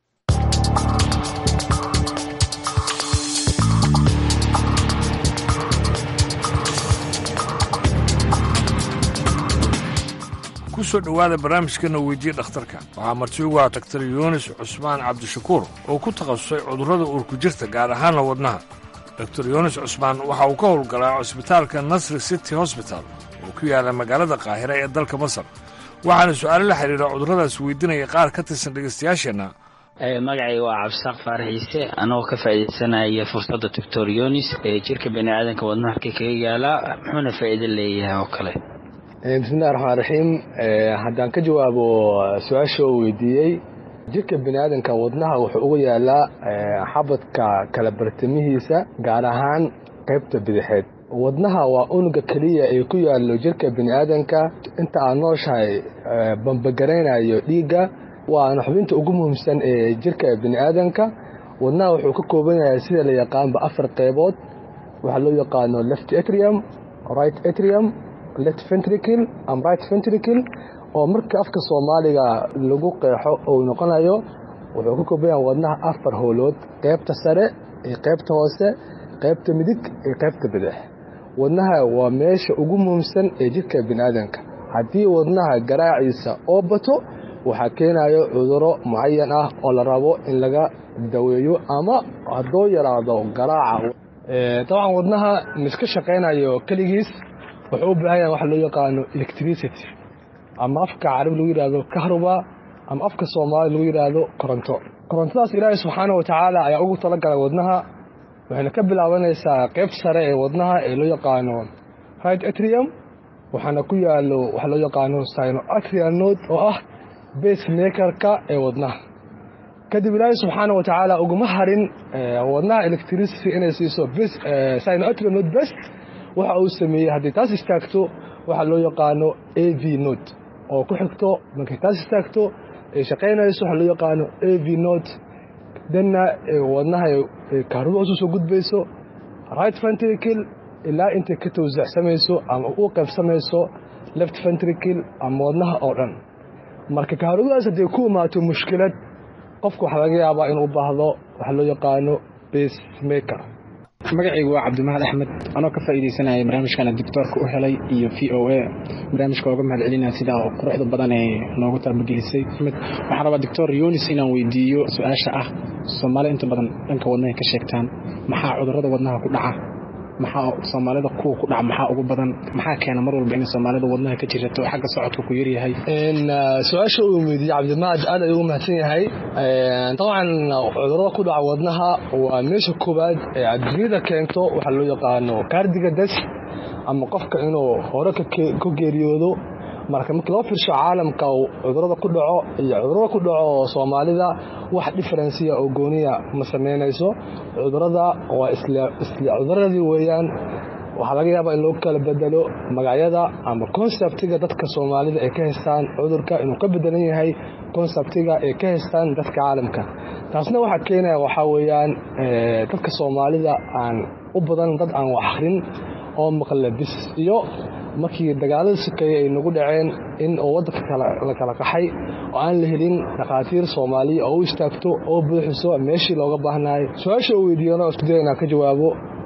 kusoo dhowaada barnaamijkana weydiye dhakhtarka waxaa marti ugu ah daktar yuunis cusmaan cabdishakuur oo ku takhasusay cudurrada uurku jirta gaar ahaanna wadnaha doktor yuunis cusmaan waxa uu ka howlgalaa cusbitaalka nasri city hosbital oo ku yaala magaalada qaahira ee dalka masar waxaana su-aalo la xidhiira cudurradaas weydiinaya qaar ka tirsan dhegaystayaasheenna magacayga waa cabdisaaq faaraxiise anagoo ka faa'iidaysanaya fursadda doctor yunis ee jirka bani aadanka wadnaha halkay kaga yaalaa muxuuna faa'iido leeyahay oo kale bismillahi raxmaan raxiim haddaan ka jawaabo su-aasha oo weydiiyey jirka bani aadanka wadnaha wuxuu uga yaalaa xabadka kala bartamihiisa gaar ahaan qaybta bidixeed wadnaha waa unuga keliya ee ku yaallo jirka bani aadanka inta aad nooshahay bambagaraynayo dhiigga waana xubinta ugu muhiimsan ee jirka bani aadanka wadnaha wuxuu ka kooban yahay sida la yaqaanba afar qaybood waxaa loo yaqaano left atrium right atrium left ventricle and right ventricle oo marka afka soomaaliga lagu qeexo uu noqonayo wuxuu ka kooban yahay wadnaha afar howlood qaybta sare iyo qaybta hoose qaybta midig iyo qaybta bidix wadnaha waa meesha ugu muhiimsan ee jirka bani aadanka haddii wadnaha garaaciisa oo bato waxaa keenayo cuduro mucayan ah oo la rabo in laga daweeyo ama hadduu yaraado garaaca dabcan wadnaha miska shaqaynayo keligiis wuxuu u baahan yahay waxa loo yaqaano electricity ama afka carabi lagu yidhaahdo kahruba ama afka soomaali lagu yidhaahdo koronto korontadaas ilaahay subxaana wa tacaala ayaa ugu talagalay wadnaha waxayna ka bilaabanaysaa qaybta sare ee wadnaha ee loo yaqaano right atrium waxaana ku yaalo waxa loo yaqaano sino atrial node oo ah base makerka ee wadnaha kadib ilaahay subxaana wa tacaala uguma harin wadnaha electricity inay siiso sino atrial node best waxa uu sameeyey haddii taas istaagto waxaa loo yaqaano a v node oo ku xigto markay taas istaagto ay shaqaynayso waxaa loo yaqaano a v node danna wadnaha kaaruda hoos usoo gudbayso right ventricle ilaa intay ka tawsacsamayso ama u qaybsamayso left ventricle ama wadnaha oo dhan marka kaarudadaas hadday ku imaato mushkilad qofku waxaa laga yaabaa inuu baahdo waxaa loo yaqaano base maker magacaygu waa cabdimahad axmed anoo ka faa'iidaysanaya barnaamijkana doctoorka u helay iyo v o a barnaamijka ooga mahad celinaya sidaa quruxda badan ee noogu taabagelisay waxaan rabaa doctor yunis inaan weydiiyo su-aasha ah soomaali inta badan dhanka wadnahay ka sheegtaan maxaa cudurrada wadnaha ku dhaca maxaa soomaalida kuwa ku dhaca maxaa ugu badan maxaa keena mar walba inay soomaalida wadnaha ka jirato xagga socodka ku yaryahay su-aasha uu weydiiyey cabdimahad aad ayuu ugu mahadsan yahay dabcan cudurada ku dhaca wadnaha waa meesha koowaad ee adduunyada keento waxaa loo yaqaano kaardiga das ama qofka inuu hore ka geeriyoodo marka markii loo fiirsho caalamka cudurada ku dhaco iyo cudurada ku dhaco soomaalida wax differensiya oo gooniya ma samaynayso cudurada waa isla cuduradii weeyaan waxaa laga yaabaa in loo kala bedelo magacyada ama konseptiga dadka soomaalida ay ka haystaan cudurka inuu ka bedelan yahay konseptiga ay ka haystaan dadka caalamka taasna waxaa keenaya waxaa weeyaan dadka soomaalida aan u badan dad aan wax akhrin oo maqla bis iyo markii dagaalada sokeeye ay nagu dhaceen in oo waddanka la kala qaxay oo aan la helin dhakhaatiir soomaaliya oo u istaagto oo buuxiso meeshii looga baahnaay su-aasha uu weydiiyana isku daya inaan ka jawaabo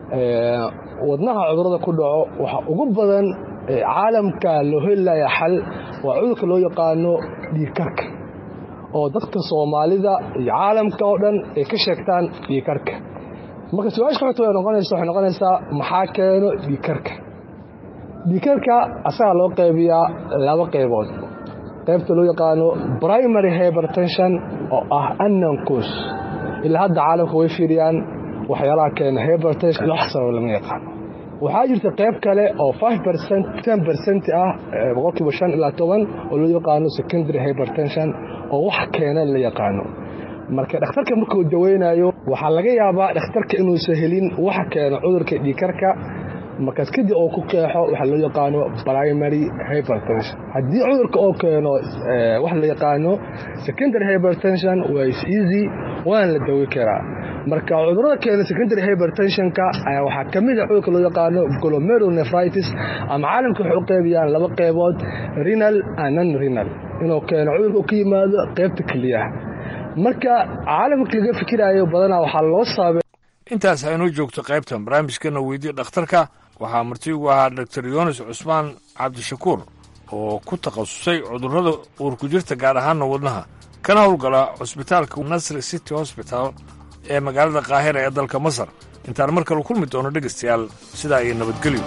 wadnaha cudurada ku dhaco waxa ugu badan caalamka loo helaya xal waa cudurka loo yaqaano dhiigkarka oo dadka soomaalida iyo caalamka oo dhan ay ka sheegtaan dhiigkarka marka su-aasha xogta way noqonaysa waxay noqonaysaa maxaa keeno dhiigkarka dhiigkarka asagaa loo qaybiyaa laba qaybood qaybta loo yaqaano primary hypertension oo ah annancus ilaa hadda caalamka way fiiriyaan waxyaalaha keena hypertension wax sabab lama yaqaano waxaa jirta qayb kale oo five percent ten percent ah boqolkiiba shan ilaa toban oo loo yaqaano secondary hypertension oo wax keena la yaqaano marka dhakhtarka markuu daweynayo waxaa laga yaabaa dhakhtarka inuusan helin waxa keeno cudurka dhiikarka markaas kadib oo ku qeexo waxa loo yaqaano primary hypertension haddii cudurka oo keeno wax la yaqaano secondary hypertension waa is easy waana la dawi karaa marka cudurada keena secondary hypertensionka ayaa waxaa ka mid a cudurka loo yaqaano glomerulonephritis ama caalamka waxay u qeybiyaan laba qeybood renal and non renal inuu keeno cudurka u ka yimaado qeybta keliyaha marka caalamka laga fikiraayo badanaa waxaa loo saabay intaas aynoo joogto qaybtan barnaamijkana weydii dhakhtarka waxaa marti ugu ahaa doctor yunis cusmaan cabdishakuur oo ku takhasusay cudurrada uurku jirta gaar ahaanna wadnaha kana howlgala cusbitaalka nasri city hosbital ee magaalada qaahira ee dalka masar intaan mar kale kulmi doono dhegaystayaal sidaa iyo nabadgelyo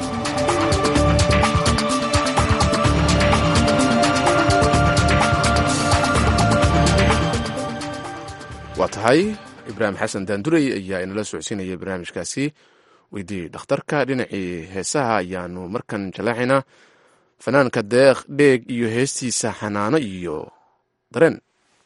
waa tahay ibraahim xasan daandurey ayaa inala socodsiinaya barnaamijkaasi weydii dhakhtarka dhinacii heesaha ayaanu markan jallaaxaynaa fanaanka deeq dheeg iyo heestiisa xanaano iyo dareen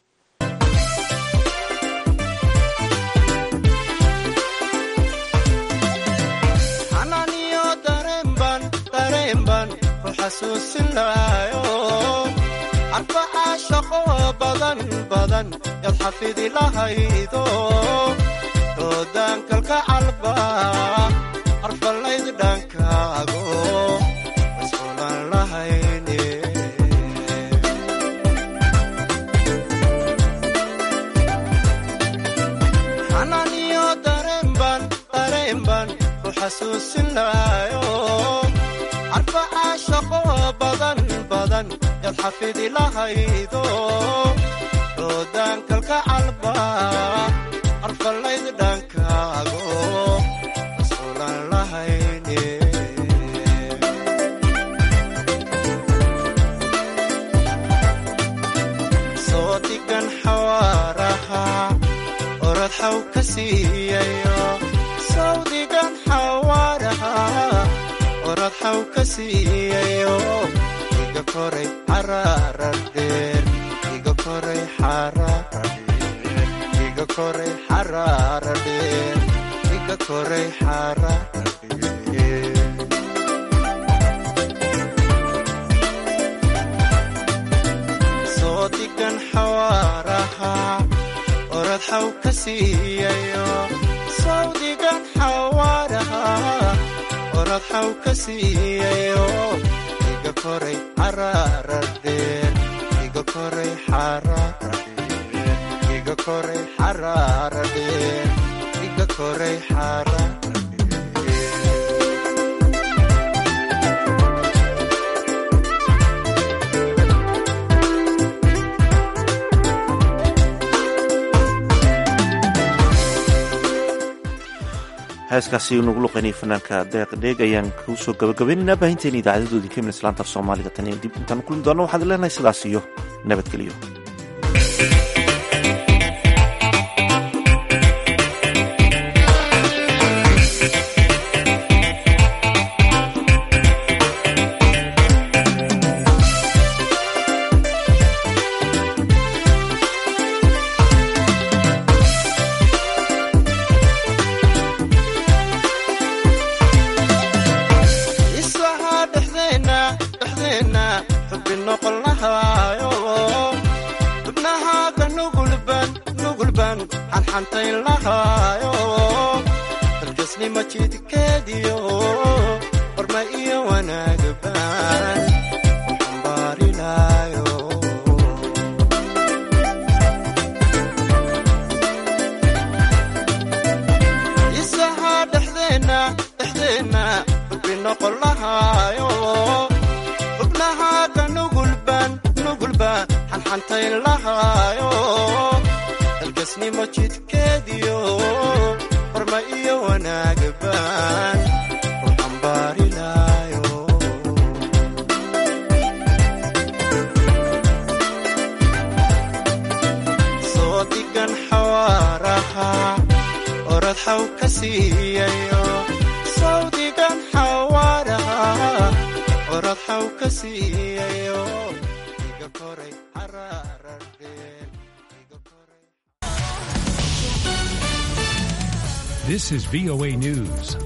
xanaaniyo dareenban dareenban ku xasuusinayo arbacaa shaqo badan badan yaad xafidi lahaydo doodaankalka calba arfalayd dhankaago masquulan lahayne xanaaniyo dareenban dareenban ku xasuusinayo arbacaa shaqo badan badan yaad xafidi lahaydo doodaankalka calba arfalayd dhankaago masquulan lahayne soo digan xawaaraha orad xaw ka siiyayo sawdigan xawaaraha orad xaw ka siiyayo iga koray xaraarar dheer iga koray xaraarar dheer iga koray xaraarar dheer iga koray xaraarar dheer soo digan xawaaraha orad xaw ka siiyayo sawdigan xawaaraha orad xaw ka siiyayo iga koray xaraarar dheer iga koray xaraarar dheer iga koray xaraarar dheer iga koray xaraarar heeskaasi nagu luqaynay fanaanka deeq dheeg ayaan kuu soo gabagabaynaynaa baahinteena idaacadadoodii ka min islaanta af soomaaliga tan iyo dib intaan kulmi doonno waxaad leenahay sidaas iyo nabadgelyo isahaa dhexdeenna dhexdeenna xubbi noqon lahaayo xubnahaaga nugulban nugulban xanxantayn lahaayo dalgasnima jidkeediyo horma iyo wanaagban xambaarilaayo isahaa dhexdeenna dhexdeenna xubbi noqon lahaayo xubnahaaga nugulbaan nugulbaan xanxantayn lahaayo dalgasnimo jidkeediyo horma iyo wanaaga baan u xambaari laayo soo digan xawaaraha orad xaw ka siiyayo sawdigan xawaaraha orad xaw ka siiyayo iga koray cararardheen This is VOA News.